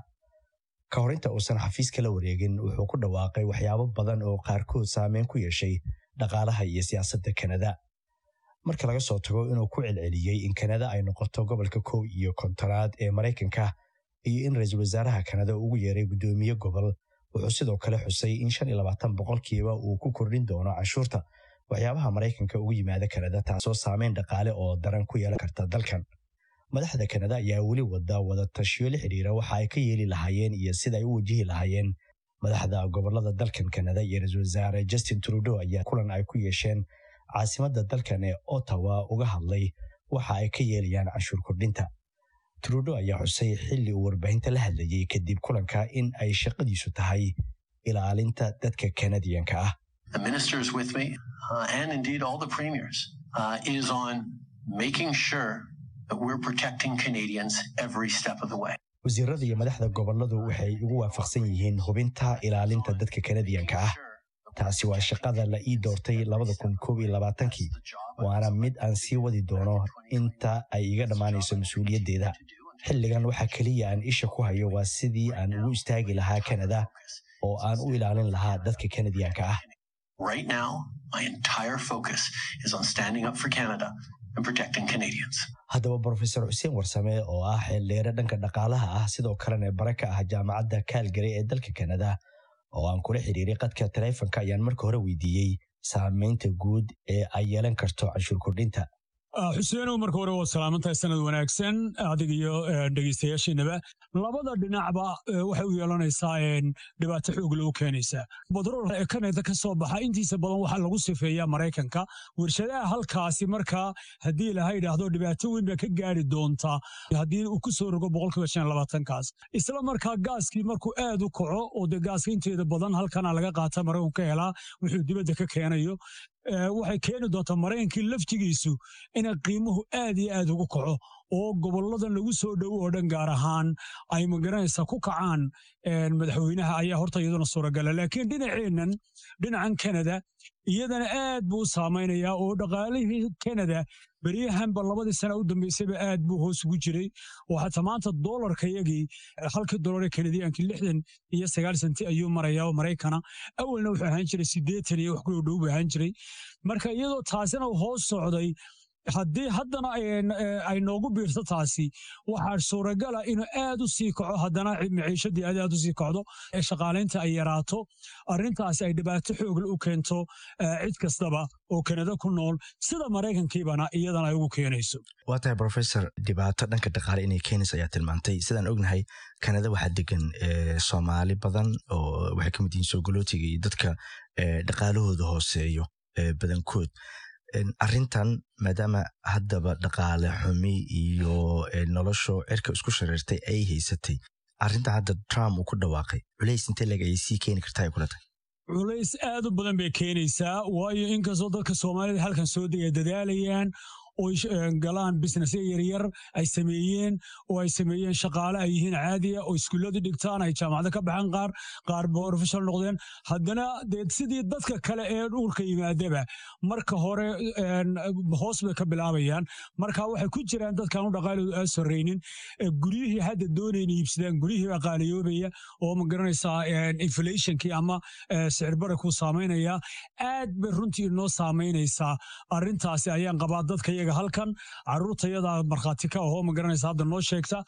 ka hor inta uusan xafiiska la wareegin wuxuu ku dhawaaqay waxyaabo badan oo qaarkood saameyn ku yeeshay dhaqaalaha iyo siyaasadda kanada marka laga soo tago inuu ku celceliyey in kanada ay noqoto gobolka kow iyo kontonaad ee maraykanka iyo in ra-iisul wasaaraha kanada ugu yeeray guddoomiye gobol wuxuu sidoo kale xusay in shan iyo labaatan boqolkiiba uu ku kordhin doono canshuurta waxyaabaha maraykanka ugu yimaada kanada taasoo saameyn dhaqaale oo daran ku yeelan karta dalkan madaxda kanada ayaa weli wada wada tashiyo la xidhiira waxa ay ka yeeli lahaayeen iyo sida ay u wajihi lahaayeen madaxda gobolada dalkan kanada iyo ra-iisul wasaare justin trudeau ayaa kulan ay ku yeesheen caasimadda dalkan ee ottawa uga hadlay waxa ay ka yeelayaan canshuur kordhinta trudeau ayaa xusay xilli uu warbaahinta la hadlayey kadib kulanka in ay shaqadiisu tahay ilaalinta dadka kanadiyanka ah the ministers with me, uh, and indeed all the premiers, uh, is on making sure that we're protecting Canadians every step of the way. wasiirada iyo madaxda goboladu waxay ugu waafaqsan yihiin hubinta ilaalinta dadka kanadiyanka ah taasi waa shaqada la ii doortay labada kun koob iyo labaatankii waana mid aan sii wadi doono inta ay iga dhammaanayso mas-uuliyaddeeda xilligan waxaa keliya aan isha ku hayo waa sidii aan ugu istaagi lahaa kanada oo aan u ilaalin lahaa dadka kanadiyanka ah Right now, my entire focus is on standing up for Canada and protecting Canadians. haddaba brofesor xuseen warsame oo ah xeeldheere dhanka dhaqaalaha ah sidoo kalena bare ka ah jaamacadda kaalgary ee dalka kanada oo aan kula xiriiray qadka taleefonka ayaan marka hore weydiiyey saameynta guud ee ay yeelan karto canshuur kordhinta xuseenow marka hore waa salaamantahay sanad wanaagsan adig iyo dhegeystayaashiinaba labada dhinacba waxay u yeelanaysaa dhibaato xoog loo keenaysaa batrool ee kanada ka soo baxa intiisa badan waxaa lagu sifeeyaa maraykanka warshadaha halkaasi markaa haddii laha yidhaahdo dhibaato weyn baa ka gaari doontaa haddii uu ku soo rogo boqolkiiba shan labaatankaas isla markaa gaaskii markuu aad u kaco oo dee gaaska inteeda badan halkana laga qaata maraykanku ka helaa wuxuu dibadda ka keenayo waxay keeni doontaa maraykankii laftigiisu inay qiimuhu aad iyo aad ugu kaco oo goboladan lagu soo dhowo oo dhan gaar ahaan ay magaranaysaa ku kacaan madaxweynaha ayaa horta iyaduna suuragala laakiin dhinaceennan dhinacan kanada iyadana aad buu u saamaynayaa oo dhaqaalihii kanada beryahanba labadii sana u dambaysayba aad buu hoos ugu jiray oo xataa maanta doolarka yagii halkii doolar ee kanadiyankii lixdan iyo sagaal senti ayuu marayaa oo maraykana awalna wuxuu ahaan jiray siddeetan iyo wax ku dhow buu ahaan jiray marka iyadoo taasina hoos socday haddii haddana ay noogu biirto taasi waxaa suuragala inuu aad u sii kaco haddana maciishadii aad aad u sii kacdo ee shaqaalaynta ay yaraato arrintaasi ay dhibaato xoogle u keento cid kastaba oo kanada ku nool sida maraykankiibana iyadana ay ugu keenayso waa tahay professor dhibaato dhanka dhaqaale inay keenayso ayaa tilmaantay sidaan ognahay kanada waxaa degan soomaali badan oo waxay ka mid yihiin soogolootiga iyo dadka dhaqaalahooda hooseeyo badankood arrintan maadaama haddaba dhaqaale xumi iyo nolosho cirka isku shareertay ay haysatay arrintan hadda trump uu ku dhawaaqay culays intee leg ayay sii keeni kartaa ay kula tahay culays aad u badan bay keenaysaa waayo inkastoo dadka soomaalida halkan soo degay dadaalayaan oo galaan businessya yaryar ay sameeyeen oo ay sameeyeen shaqaale ay yihiin caadiya oo iskuuladii dhigtaan ay jaamacado ka baxaan qaar qaar professional noqdeen haddana dee sidii dadka kale ee dhulka yimaadaba marka hore hoos bay ka bilaabayaan marka waxay ku jiraan dadkaan u dhaqaaloodu aan sorraynin guryihii hadda doonayna iibsadaan guryihii baa qaaliyoobaya oo ma garanaysaa inflationkii ama sicir barakuu saamaynaya aad bay runtii inoo saamaynaysaa arrintaasi ayaan qabaa dadka iyaga halkan caruurtayada markhaati ka ahoo ma garanaysa hadda noo sheegta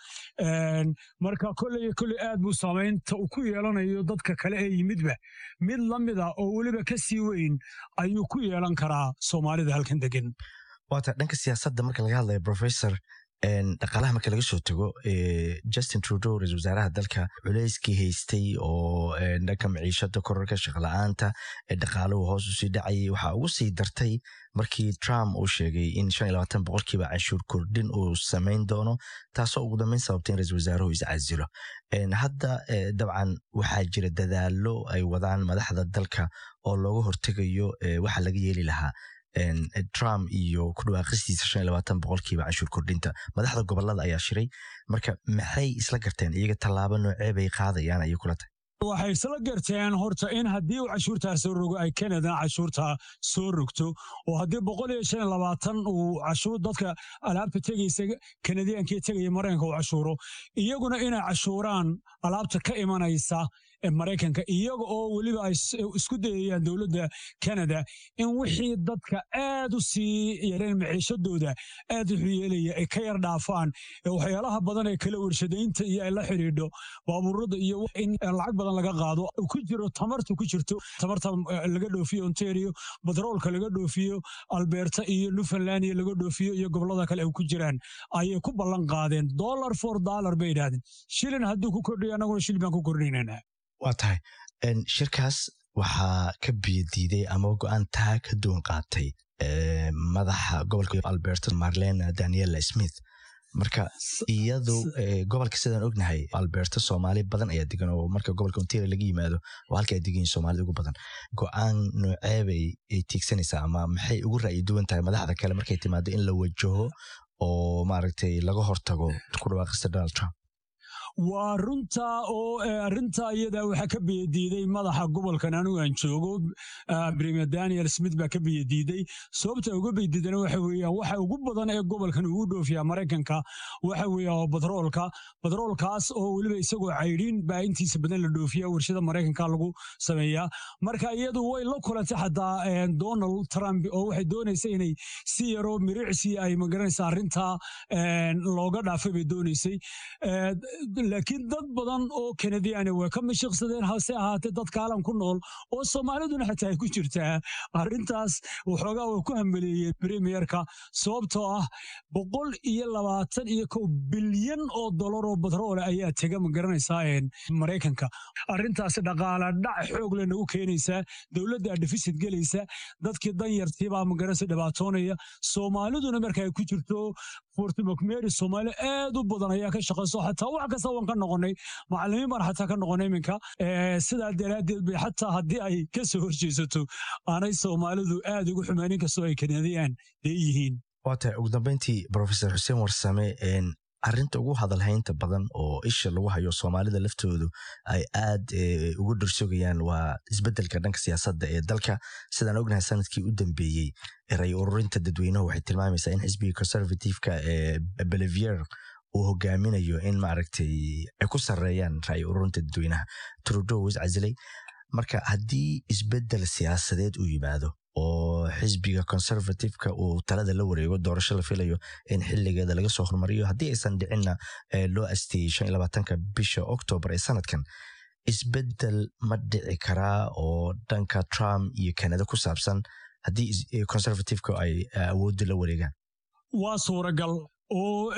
marka kolley kolley aad buu saamaynta uu ku yeelanayo dadka kale ee yimidba mid la mid a oo weliba ka sii weyn ayuu ku yeelan karaa soomaalida halkan degan waata dhanka siyaasadda marka laga hadlaya professor dhaqaalaha marka laga soo tago justin trudeau ra-isul wasaaraha dalka culeyskii haystay oo dhanka maciishada korarka shaqla-aanta dhaqaaluhu hoos usii dhacayay waxaa ugu sii dartay markii trump uu sheegay in boqolkiiba canshuur kordhin uu samayn doono taasoo ugu dambeyn sababtay in ra-isul wasaaruhu iscasilo hadda dabcan waxaa jira dadaalo ay wadaan madaxda dalka oo looga hortegayo waxa laga yeeli lahaa trump iyo ku dhawaaqistiisa boqolkiiba canshuur kordhinta madaxda gobolada ayaa shiray marka maxay isla garteen iyaga tallaabo noocee bay qaadayaan ayay kula tahay waxay isla garteen horta in haddii uu cashuurtaa soo rogo ay kanada cashuurtaa soo rogto oo haddii boqol iyo shan iyo labaatan uu cashuur dadka alaabta tegaysa kanadiyankii tegaya maraykanka uu cashuuro iyaguna inay cashuuraan alaabta ka imanaysa maraykanka iyaga oo weliba ay isku dayayaan dowladda canada in wixii dadka aad u sii yareen maciishadooda aad wuxuu yeelaya ay ka yar dhaafaan waxyaalaha badan ee kala warshadaynta iyo ay la xidhiidho baabuurada iyo in lacag badan laga qaado ku jiro tamarta ku jirto tamarta laga dhoofiyo ontario batroolka laga dhoofiyo alberta iyo newfoundland iyo laga dhoofiyo iyo gobolada kale ay ku jiraan ayay ku ballan qaadeen dollar for dollar bay yidhahdeen shilin hadduu ku kordhiyo annaguna shilin baan ku kordhinaynaa waa tahay shirkaas waxaa ka biyadiiday ama go-aan taa ka duwan qaatay madaxa gobolka alberta marlena daniela smith marka iyadu gobolka sidaan ognahay alberta soomaali badan ayaa degan oo marka gobolka ontario laga yimaado oo halka ay degan yihin soomaalida ugu badan go-aan nooceebay ay tiigsanaysaa ama maxay ugu ra'yi duwan tahay madaxda kale markay timaado in la wajaho oo maaragtay laga hortago ku dhawaaqista donald trump waa runta oo arinta iyada waxaa ka biyadiiday madaxa gobolkan anigu aan joogo premier daniel smith baa ka biyadiiday sababta uga biyadiidana waxa weeyaan waxa ugu badan ee gobolkan ugu dhoofiya maraykanka waxa weeya oo batroolka batroolkaas oo weliba isagoo caydhiin baa intiisa badan la dhoofiya warshada maraykanka lagu sameeyaa marka iyadu way la kulantay xataa donald trump oo waxay doonaysa inay si yaroo miricsi ay magaranaysa arrinta looga dhaafay bay doonaysay laakiin dad badan oo kanadiyaani way ka mashiiqsadeen hase ahaatee dad kaalan ku nool oo soomaaliduna xataa ay ku jirtaa arrintaas waxoogaa way ku hambeleeyeen premierka sababtoo ah boqol iyo labaatan iyo kow bilyan oo dolar oo batroole ayaa tega ma garanaysaa maraykanka arrintaasi dhaqaala dhac xoog le nagu keenaysaa dowladda defisit gelaysa dadkii danyartiibaa magaranaysa dhibaatoonaya soomaaliduna marka ay ku jirto fortimokmeri soomaali aad u badan ayaa ka shaqayso xataa wax kasta waan ka noqonay macalimiin baan xataa ka noqonay iminka sidaa daraaddeed bay xataa haddii ay ka soo horjeesato aanay soomaalidu aad ugu xumaanin kastoo ay kanadiyaan dee yihiin waa tahay ugu dambeyntii profesor xuseen warsame arrinta ugu hadalhaynta badan oo isha lagu hayo soomaalida laftoodu ay aad ugu dhursogayaan waa isbeddelka dhanka siyaasadda ee dalka sidaan ognahay sanadkii u dambeeyey ray ururinta dadweynuhu waxay tilmaamaysaa in xisbiga conservativeka ee belivier uu hogaaminayo in maaragtay ay ku sarreeyaan ra'yi ururinta dadweynaha trudeau is casilay marka haddii isbeddel siyaasadeed uu yimaado oo xisbiga conservativeka uu talada la wareego doorasho la filayo in xiligeeda laga soo hormariyo haddii aysan dhicinna loo asteeyey shan iyo labaatanka bisha octoobar ee sanadkan isbeddel ma dhici karaa oo dhanka trump iyo canada ku saabsan haddii conservativeka ay awooddu la wareegaan waa suuragal oo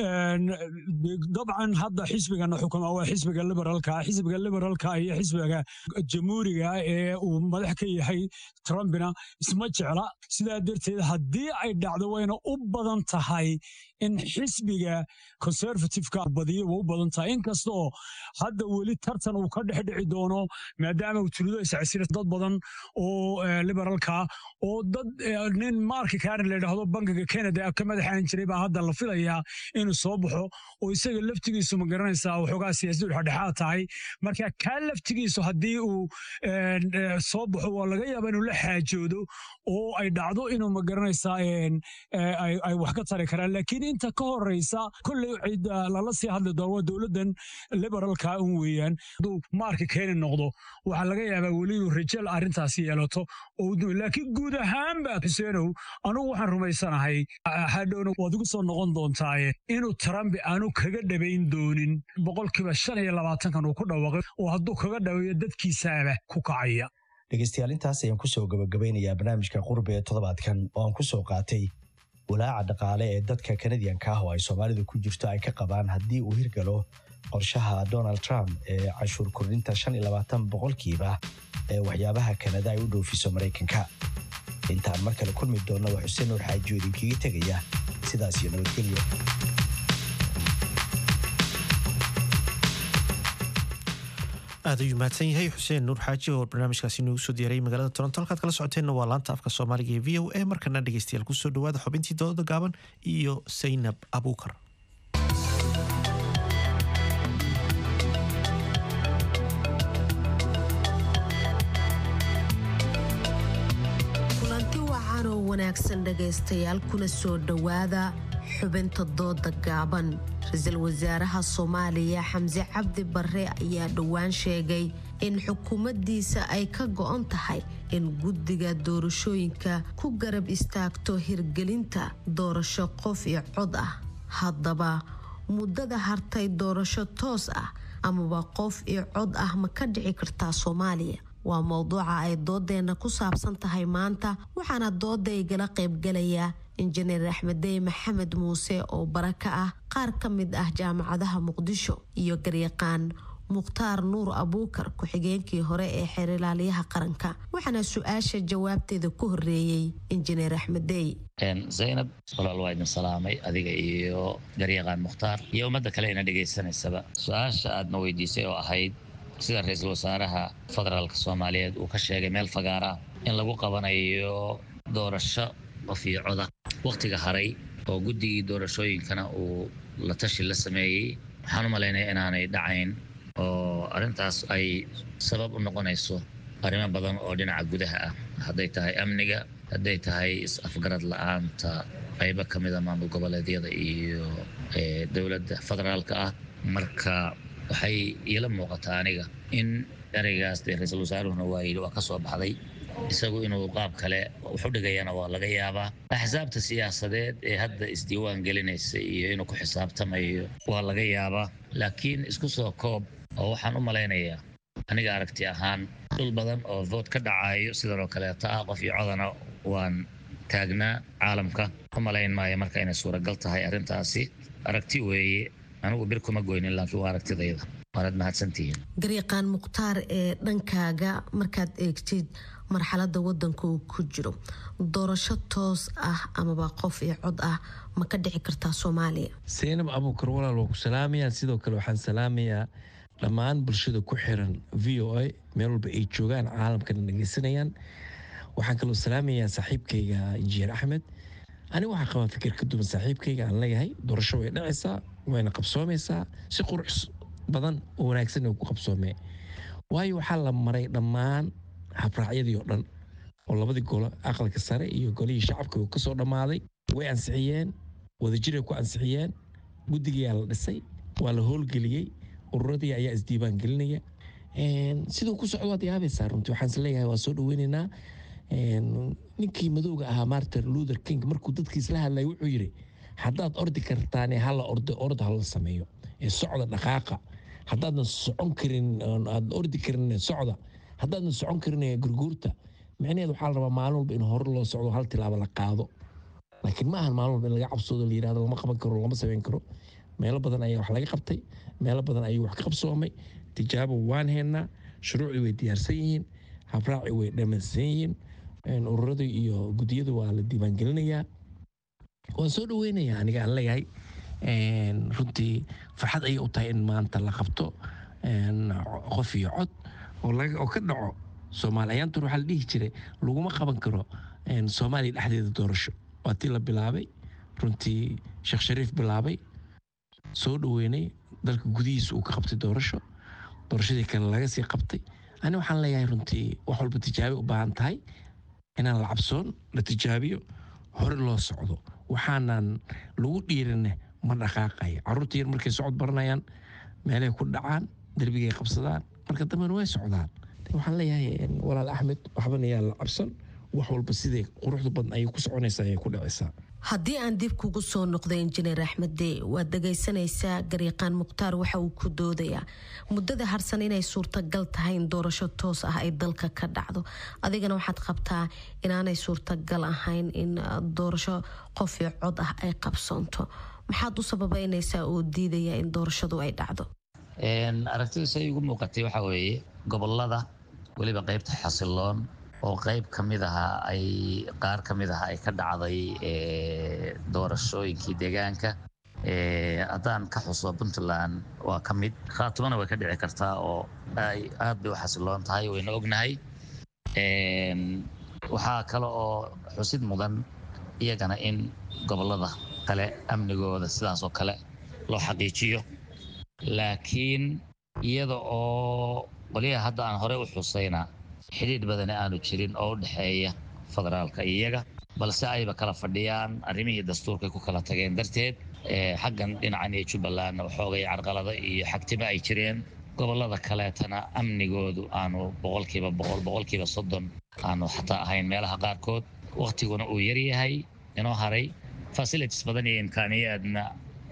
dabcan hadda xisbigana xukuma waa xisbiga liberaalka xisbiga liberaalka iyo xisbiga jamhuuriga ee uu madax ka yahay trumpina isma jecla sidaa darteed haddii ay dhacdo wayna u badan tahay in xisbiga conservativeka badiyo waa u badan tahay inkasta oo hadda weli tartan uu ka dhex dhici doono maadaama uu tuludo iscasira dad badan oo liberaalka oo dad nin marki karen la yidhaahdo bankiga canada ka madaxaan jiray baa hadda la filayaa inuu soo baxo oo isaga laftigiisu ma garanaysaa waxoogaa siyaasaddu dhexdhexaad tahay marka kaa laftigiisu haddii uu soo baxo waa laga yaaba inuu la xaajoodo oo ay dhacdo inuu ma garanaysaa ay wax ka tari karaan laakiin inta ka horeysa kolley cid lala sii hadli doono waa dowladdan liberaalka un weeyaan hadduu maarka keeni noqdo waxaa laga yaabaa weli inuu rajal arrintaasi yeelato laakiin guud ahaanba xuseenow anugu waxaan rumaysanahay hadhowna waad igu soo noqon doontaaye inuu trump aanu kaga dhabayn doonin boqolkiiba shan iyo labaatankan uu ku dhawaaqay oo hadduu kaga dhaweeyo dadkiisaaba ku kacaya dhegeystayaal intaas ayaan kusoo gabagabaynayaa barnaamijka qurbe ee toddobaadkan oo aan ku soo qaatay walaaca dhaqaale ee dadka kanadiyanka ah oo ay soomaalidu ku jirto ay ka qabaan haddii uu hirgalo qorshaha donald trump ee canshuur kordhinta shan iyo labaatan boqolkiiba ee waxyaabaha kanada ay u dhoofiso maraykanka intaan mar kale kulmi doonna waa xuseen nuur xaajiyo idinkaga tegaya sidaas iyo nabadgelyo aad ayuu mahadsan yahay xuseen nuur xaaji oo barnaamijkaasi noogu soo diyaaray magaalada toronto halkaad kala socoteenna waa laanta afka soomaaliga ee v o a markana dhegeystayaal kusoo dhawaada xubintii dooda gaaban iyo saynab abuukar kulanti wacan oo wanaagsan dhegaystayaal kuna soo dhowaada xubinta dooda gaaban ra-iisul wasaaraha soomaaliya xamse cabdi barre ayaa dhowaan sheegay in xukuumaddiisa ay ka go-on tahay in guddiga doorashooyinka ku garab istaagto hirgelinta doorasho qof iyo cod ah haddaba muddada hartay doorasho toos ah amaba qof iyo cod ah ma ka dhici kartaa soomaaliya waa mowduuca ay doodeenna ku saabsan tahay maanta waxaana dooda igala qaybgalaya injineer axmedey maxamed muuse oo bara ka ah qaar ka mid ah jaamacadaha muqdisho iyo garyaqaan mukhtaar nuur abuukar ku-xigeenkii hore ee xeerilaaliyaha qaranka waxaana su-aasha jawaabteeda ku horeeyey injineer axmedey zaynab walaal waa idin salaamay adiga iyo garyaqaan mukhtaar iyo ummadda kale ina dhegaysanaysaba su-aasha aadna weydiisay oo ahayd sida ra-iisul wasaaraha federaalka soomaaliyeed uu ka sheegay meel fagaara in lagu qabanayo doorasho qof iyo coda wakhtiga haray oo guddigii doorashooyinkana uu la tashi la sameeyey waxaan u malaynaya inaanay dhacayn oo arrintaas ay sabab u noqonayso arrimo badan oo dhinaca gudaha ah hadday tahay amniga hadday tahay is-afgarad la-aanta qaybo ka mida maamul goboleedyada iyo dowladda federaalka ah marka waxay iila muuqataa aniga in ereygaas dee ra-iisul wasaaruhuna waa yidhi waa ka soo baxday isagu inuu qaab kale wax u dhigayana waa laga yaabaa axsaabta siyaasadeed ee hadda isdiiwaan gelinaysa iyo inuu ku xisaabtamayo waa laga yaabaa laakiin isku soo koob oo waxaan u malaynayaa aniga aragti ahaan dhul badan oo vood ka dhacayo sidan oo kaleeto ah qof iyo codana waan taagnaa caalamka u malayn maayo marka inay suuragal tahay arrintaasi aragti weeye anigu bir kuma goynin laakiin waa aragtidayda waanad mahadsantihiin garyaqaan mukhtaar ee dhankaaga markaad eegtid marxalada wadanka uu ku jiro doorasho toos ah amaba qof iyo cod ah ma ka dhici kartaa soomaaliya saynab abuukar walaal waa ku salaamayaa sidoo kale waxaan salaamayaa dhammaan bulshada ku xiran v o a meel walba ay joogaan caalamkana dhegeysanayaan waxaan kaloo salaamayaa saaxiibkayga injineer axmed aniga waxaa qabaa fikir ka duwan saaxiibkayga aan leeyahay doorasho way dhacaysaa wayna qabsoomaysaa si qurux badan oo wanaagsan ku qabsoomee waayo waxaa la maray dhammaan habraacyadii oo dhan oo labadii golo aqalka sare iyo golihii shacabka uu kasoo dhammaaday way ansixiyeen wadajiray ku ansixiyeen guddigayaa la dhisay waa la howlgeliyey ururadii ayaa isdiiwaan gelinaya siduu ku socdo waad yaabaysaa runtii waxaan isleeyahay waa soo dhaweynaynaa ninkii madowga ahaa martin luther king markuu dadkiis la hadlaya wuxuu yidhi haddaad ordi kartaane hala ordo ord hala sameeyo ee socda dhaqaaqa haddaadan socon karin aad ordi karin socda haddaadan socon karin gurguurta micnaheed waxaa la rabaa maalin walba in hore loo socdo hal tilaabo la qaado laakiin ma ahan maalin walba in laga cabsoodo la yirahdo lama qaban karo lama samayn karo meelo badan ayaa wax laga qabtay meelo badan ayuu wax ka qabsoomay tijaabo waan haynaa shuruucdii way diyaarsan yihiin habraaci way dhammaysan yihiin ururadii iyo gudiyadu waa la diiwaangelinayaa waan soo dhaweynayaa aniga aan leeyahay runtii farxad ayay u tahay in maanta la qabto qof iyo cod oo ka dhaco soomaali ayaantur waxaa la dhihi jiray laguma qaban karo soomaaliya dhexdeeda doorasho waa tii la bilaabay runtii sheekh shariif bilaabay soo dhaweynay dalka gudihiisa uu ka qabtay doorasho doorashadii kale laga sii qabtay ani waxaan leeyahay runtii wax walba tijaabi u baahan tahay inaan la cabsoon la tijaabiyo hore loo socdo waxaanan lagu dhiirinne ma dhaqaaqaya carruurta yar markay socod baranayaan meelay ku dhacaan derbigay qabsadaan marka dambena way socdaan waxaan leeyahay walaal axmed waxbana yaa la cabsan wax walba siday quruxda badan ayay ku soconaysaa ayay ku dhacaysaa haddii aan dib kugu soo noqdo injineer axmedde waad dhagaysanaysaa garyaqaan mukhtaar waxa uu ku doodayaa muddada harsan inay suurtagal tahay in doorasho toos ah ay dalka ka dhacdo adigana waxaad qabtaa inaanay suurtagal ahayn in doorasho qof iyo cod ah ay qabsoonto maxaad u sababeynaysaa oo diidaya in doorashadu ay dhacdo aragtidu say igu muuqatay waxaa weeye gobolada weliba qaybta xasiloon oo qayb ka mid aha ay qaar ka mid aha ay ka dhacday doorashooyinkii deegaanka haddaan ka xuso puntland waa ka mid khaatumana way ka dhici kartaa oo ay aad bay u xasiloon tahay wayna ognahay waxaa kale oo xusid mudan iyagana in gobolada kale amnigooda sidaas oo kale loo xaqiijiyo laakiin iyada oo qoliyaha hadda aan horey u xusayna xidhiidh badani aanu jirin oo u dhexeeya federaalka iyaga balse ayba kala fadhiyaan arrimihii dastuurkay ku kala tageen darteed xaggan dhinacan iyo jubbalandna waxoogay carqalado iyo xagtimo ay jireen gobolada kaleetana amnigoodu aanu boqolkiiba boqol boqolkiiba soddon aanu xataa ahayn meelaha qaarkood waktiguna uu yaryahay inoo haray facilities badan iyo imkaaniyaadna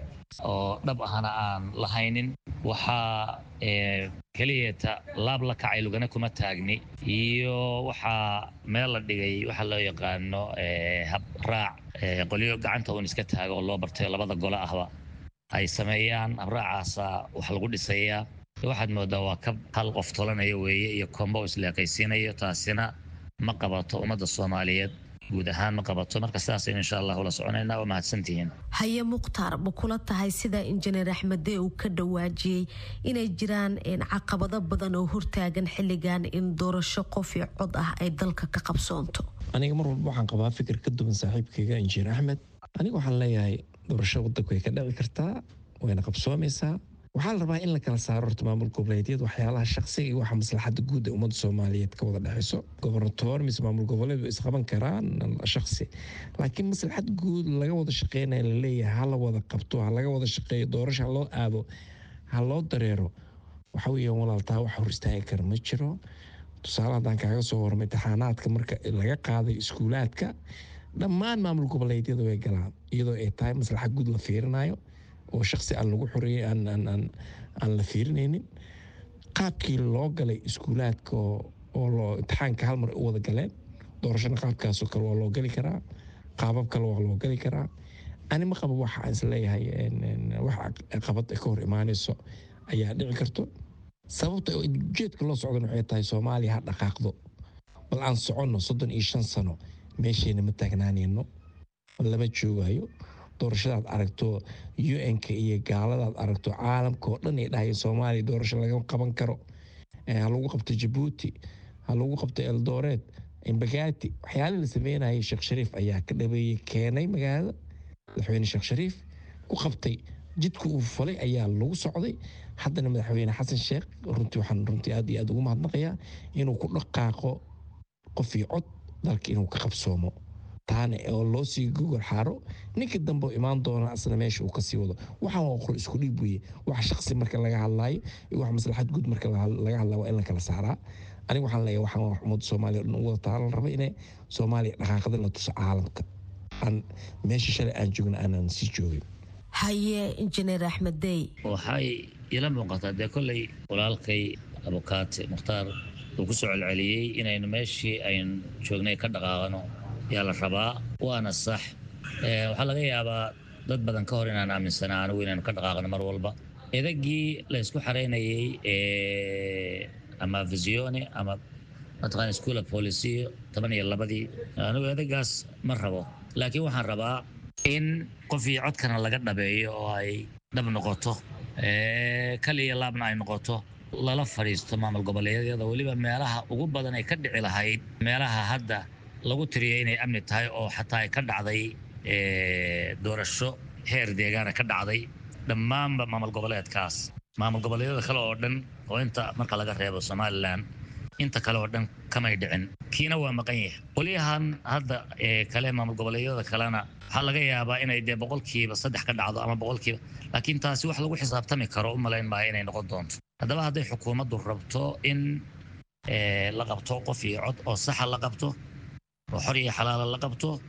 oo dhab ahna aan lahaynin waxaa keliyata laab la kacay lugana kuma taagni iyo waxaa meel la dhigay waxaa loo yaqaano hab raac qolyo gacanta uun iska taago oo loo bartay labada gole ahba ay sameeyaan habraacaasa wax lagu dhisayaa waxaad moodaa waa ka hal qof tolanayo weeye iyo kombo isleekaysiinayo taasina ma qabato ummadda soomaaliyeed guud ahaan ma qabato marka sidaasaynu insha allah ula soconaynaa waa mahadsantihiin haye mukhtaar ma kula tahay sida injineer axmedee uu ka dhawaajiyey inay jiraan caqabado badan oo hortaagan xilligan in doorasho qof iyo cod ah ay dalka ka qabsoonto aniga mar walba waxaan qabaa fikir ka duwan saaxiibkayga injineer axmed aniga waxaan leeyahay doorasho wadanku way ka dhici kartaa wayna qabsoomaysaa waxaa la rabaa in la kala saaro horta maamul goboleedyada waxyaalaha shaqsiga iyo waxa maslaxada guud ee ummadda soomaaliyeed ka wada dhexeyso gobernatoor mise maamul goboleed isqaban karaan shaqsi laakiin maslaxad guud laga wada shaqeynaya laleeyahay ha la wada qabto ha laga wada shaqeeyo doorasho ha loo aado ha loo dareero waxa weeyaan walaaltaa wax hor istaagi kara ma jiro tusaale haddaan kaaga soo warmay taxaanaadka marka laga qaaday iskuulaadka dhammaan maamul goboleedyada way galaan iyadoo ay tahay maslaxad guud la fiirinayo oo shaksi aan lagu xoreeyey aan la fiirinaynin qaabkii loo galay iskuulaadka oo loo imtixaanka hal mar u wada galeen doorashana qaabkaasoo kale waa loo geli karaa qaabab kale waa loo geli karaa ani ma qaba waxa aan isleeyahay wax qabad ka hor imaanayso ayaa dhici karto sababta ujeedka loo socdan waxay tahay soomaaliya ha dhaqaaqdo bal aan soconno soddon iyo shan sano meeshayna ma taagnaanayno lama joogayo doorashadaad aragto un-ka iyo gaaladaad aragto caalamka oo dhan ay dhahayeen soomaaliya doorasho laga qaban karo ha lagu qabto jabuuti ha lagu qabto eldoreed embagati waxyaalihii la sameynayay sheekh shariif ayaa ka dhabeeyey keenay magaalada madaxweyne sheekh shariif ku qabtay jidka uu falay ayaa lagu socday haddana madaxweyne xasan sheekh runtii waxaan runtii aad iyo aad ugu mahadnaqayaa inuu ku dhaqaaqo qof iyo cod dalka inuu ka qabsoomo taana oo loo sii gogol xaaro ninka dambe imaan doona asna meesha uu kasii wado waxaan waa qor isku dhiib weye wax shaqsi marka laga hadlaayo iyo wax maslaxad guud marka laga hadlaayo waa in la kala saaraa aniga waxaan leeyahay waxaan wax ummadda soomaaliya dhan u wada taala la raba inay soomaaliya dhaqaaqada la tuso caalamka aan meesha shalay aan joogna aanan sii joogin haye injineer axmed dey waxay ila muuqataa dee kolley walaalkay abukaate mukhtaar uu ku soo celceliyey inaynu meeshii aynu joognay ka dhaqaaqano yaa la rabaa waana sax waxaa laga yaabaa dad badan ka hor inaan aaminsanaa anigu inaynu ka dhaqaaqno mar walba edagii la isku xaraynayey ama visione ama mataqaan schoola polisiyo toban iyo labadii anigu edagaas ma rabo laakiin waxaan rabaa in qof iyo codkana laga dhabeeyo oo ay dhab noqoto kaliya laabna ay noqoto lala fadhiisto maamul goboleedyada weliba meelaha ugu badan ay ka dhici lahayd meelaha hadda lagu tiriyay inay amni tahay oo xataa ay ka dhacday doorasho heer deegaana ka dhacday dhammaanba maamul goboleedkaas maamul goboleedyada kale oo dhan oo inta marka laga reebo somalilan inta kale oo dhan kamay dhicin kiina waa maqan yahay qolyahan hadda kale maamul goboleedyada kalena waxaa laga yaabaa inay dee boqolkiiba saddex ka dhacdo ama boqolkiiba laakiin taasi wax lagu xisaabtami karo u malayn maayo inay noqon doonto haddaba hadday xukuumaddu rabto in la qabto qof iyo cod oo saxa la qabto oo xor iyo xalaala la qabto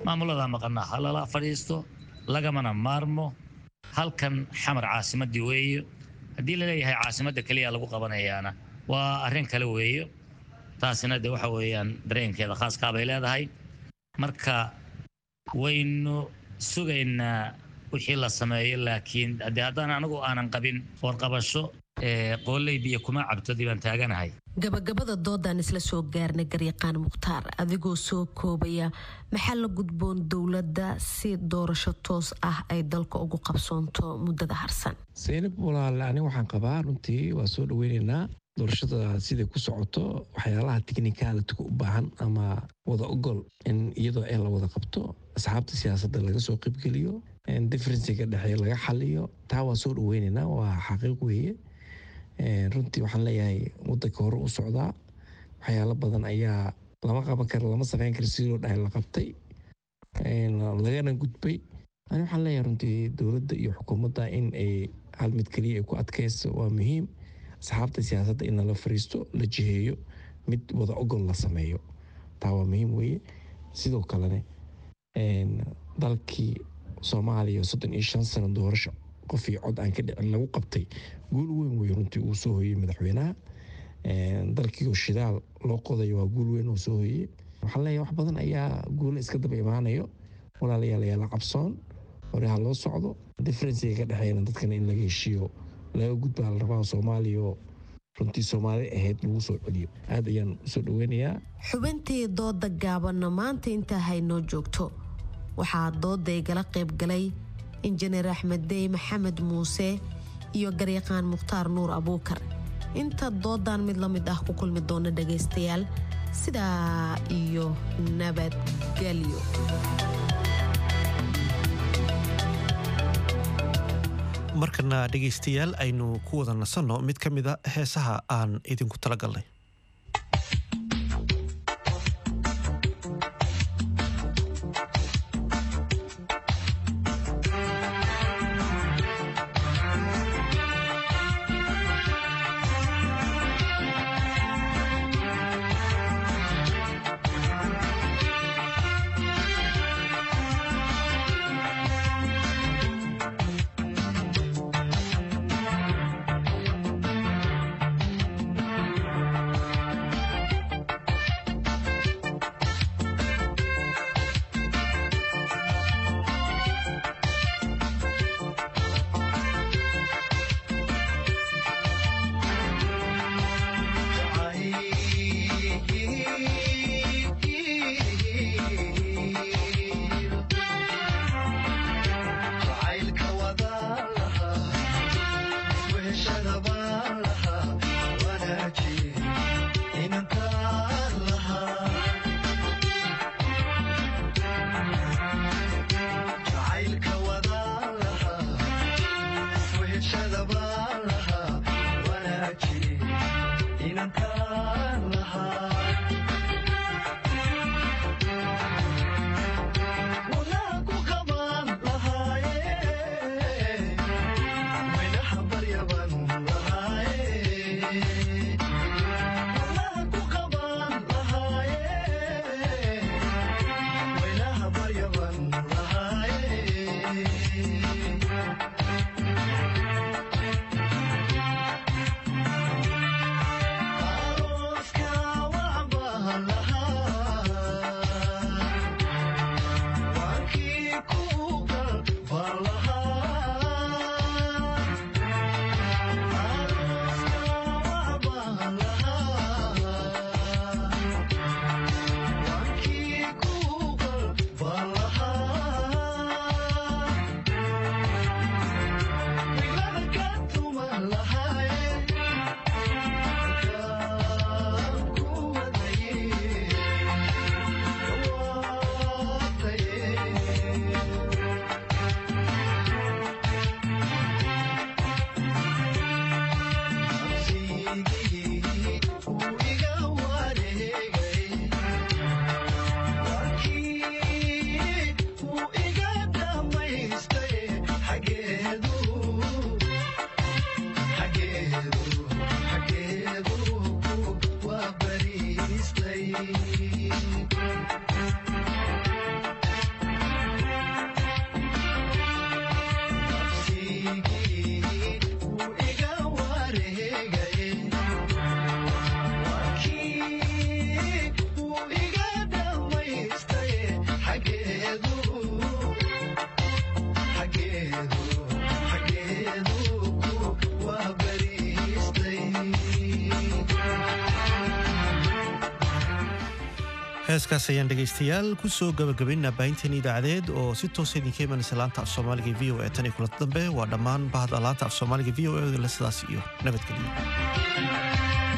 maamuladaa maqanaa ha lala fadhiisto lagamana maarmo halkan xamar caasimadii weeyo haddii laleeyahay caasimadda keliya lagu qabanayaana waa arrin kale weeyo taasina de waxa weeyaan dareenkeeda khaaskaa bay leedahay marka waynu sugaynaa wixii la sameeyo laakiin haddii haddaan anigu aanan qabin warqabasho qooley biyo kuma cabtodii baan taaganahay gabagabada doodaan isla soo gaarnay garyaqaan mukhtaar adigoo soo koobaya maxaa la gudboon dowladda si doorasho toos ah ay dalka ugu qabsoonto muddada harsan saynab walaale aniga waxaan qabaa runtii waa soo dhaweyneynaa doorashada siday ku socoto waxyaalaha tiknikaalitiga u baahan ama wada ogol in iyadoo ee la wada qabto asxaabta siyaasadda laga soo qeybgeliyo differenciga dhexeeya laga xaliyo taa waa soo dhaweyneynaa waa xaqiiq weeye runtii waxaan leeyahay wadanka hore u socdaa waxyaalo badan ayaa lama qaban kara lama sameyn kara sidii loo dhahay la qabtay lagana gudbay ani waxaan leeyahay runtii dowladda iyo xukuumadda in ay hal mid keliya ay ku adkayso waa muhiim asxaabta siyaasadda in lala fariisto la jiheeyo mid wada ogol la sameeyo taa waa muhiim weeye sidoo kalene dalkii soomaaliya soddon iyo shan sano doorasho qof iyo cod aan ka dhicin lagu qabtay guul weyn wey runtii uu soo hoyey madaxweynaha dalkiioo shidaal loo qodayo waa guul weyn uu soo hoyey waxaan leeyahay wax badan ayaa guula iska daba imaanayo walaalayaal ayaa la cabsoon hore ha loo socdo differenciga ka dhexeeyana dadkana in laga heshiiyo laga gudbaa la rabaa soomaaliya oo runtii soomaali ahayd lagu soo celiyo aad ayaan usoo dhaweynayaa xubintii dooda gaabanna maanta intaa haynoo joogto waxaa dooda igala qayb galay injineer axmed dey maxamed muuse iyo garyaqaan mukhtaar nuur abuukar inta doodan mid la mid ah ku kulmi doona dhagaystayaal sidaa iyo nabadgelyo markana dhegaystayaal aynu ku wada nasanno mid ka mida heesaha aan idinku talagalnay Thank heeskaas ayaan dhegaystayaal kusoo gabagabaynaa baahinteen idaacadeed oo si toosa idinka imanaysa laanta af soomaaliga v o e tan iyo kulanta dambe waa dhammaan bahda laanta af soomaaliga v o e le sidaas iyo nabadgelyo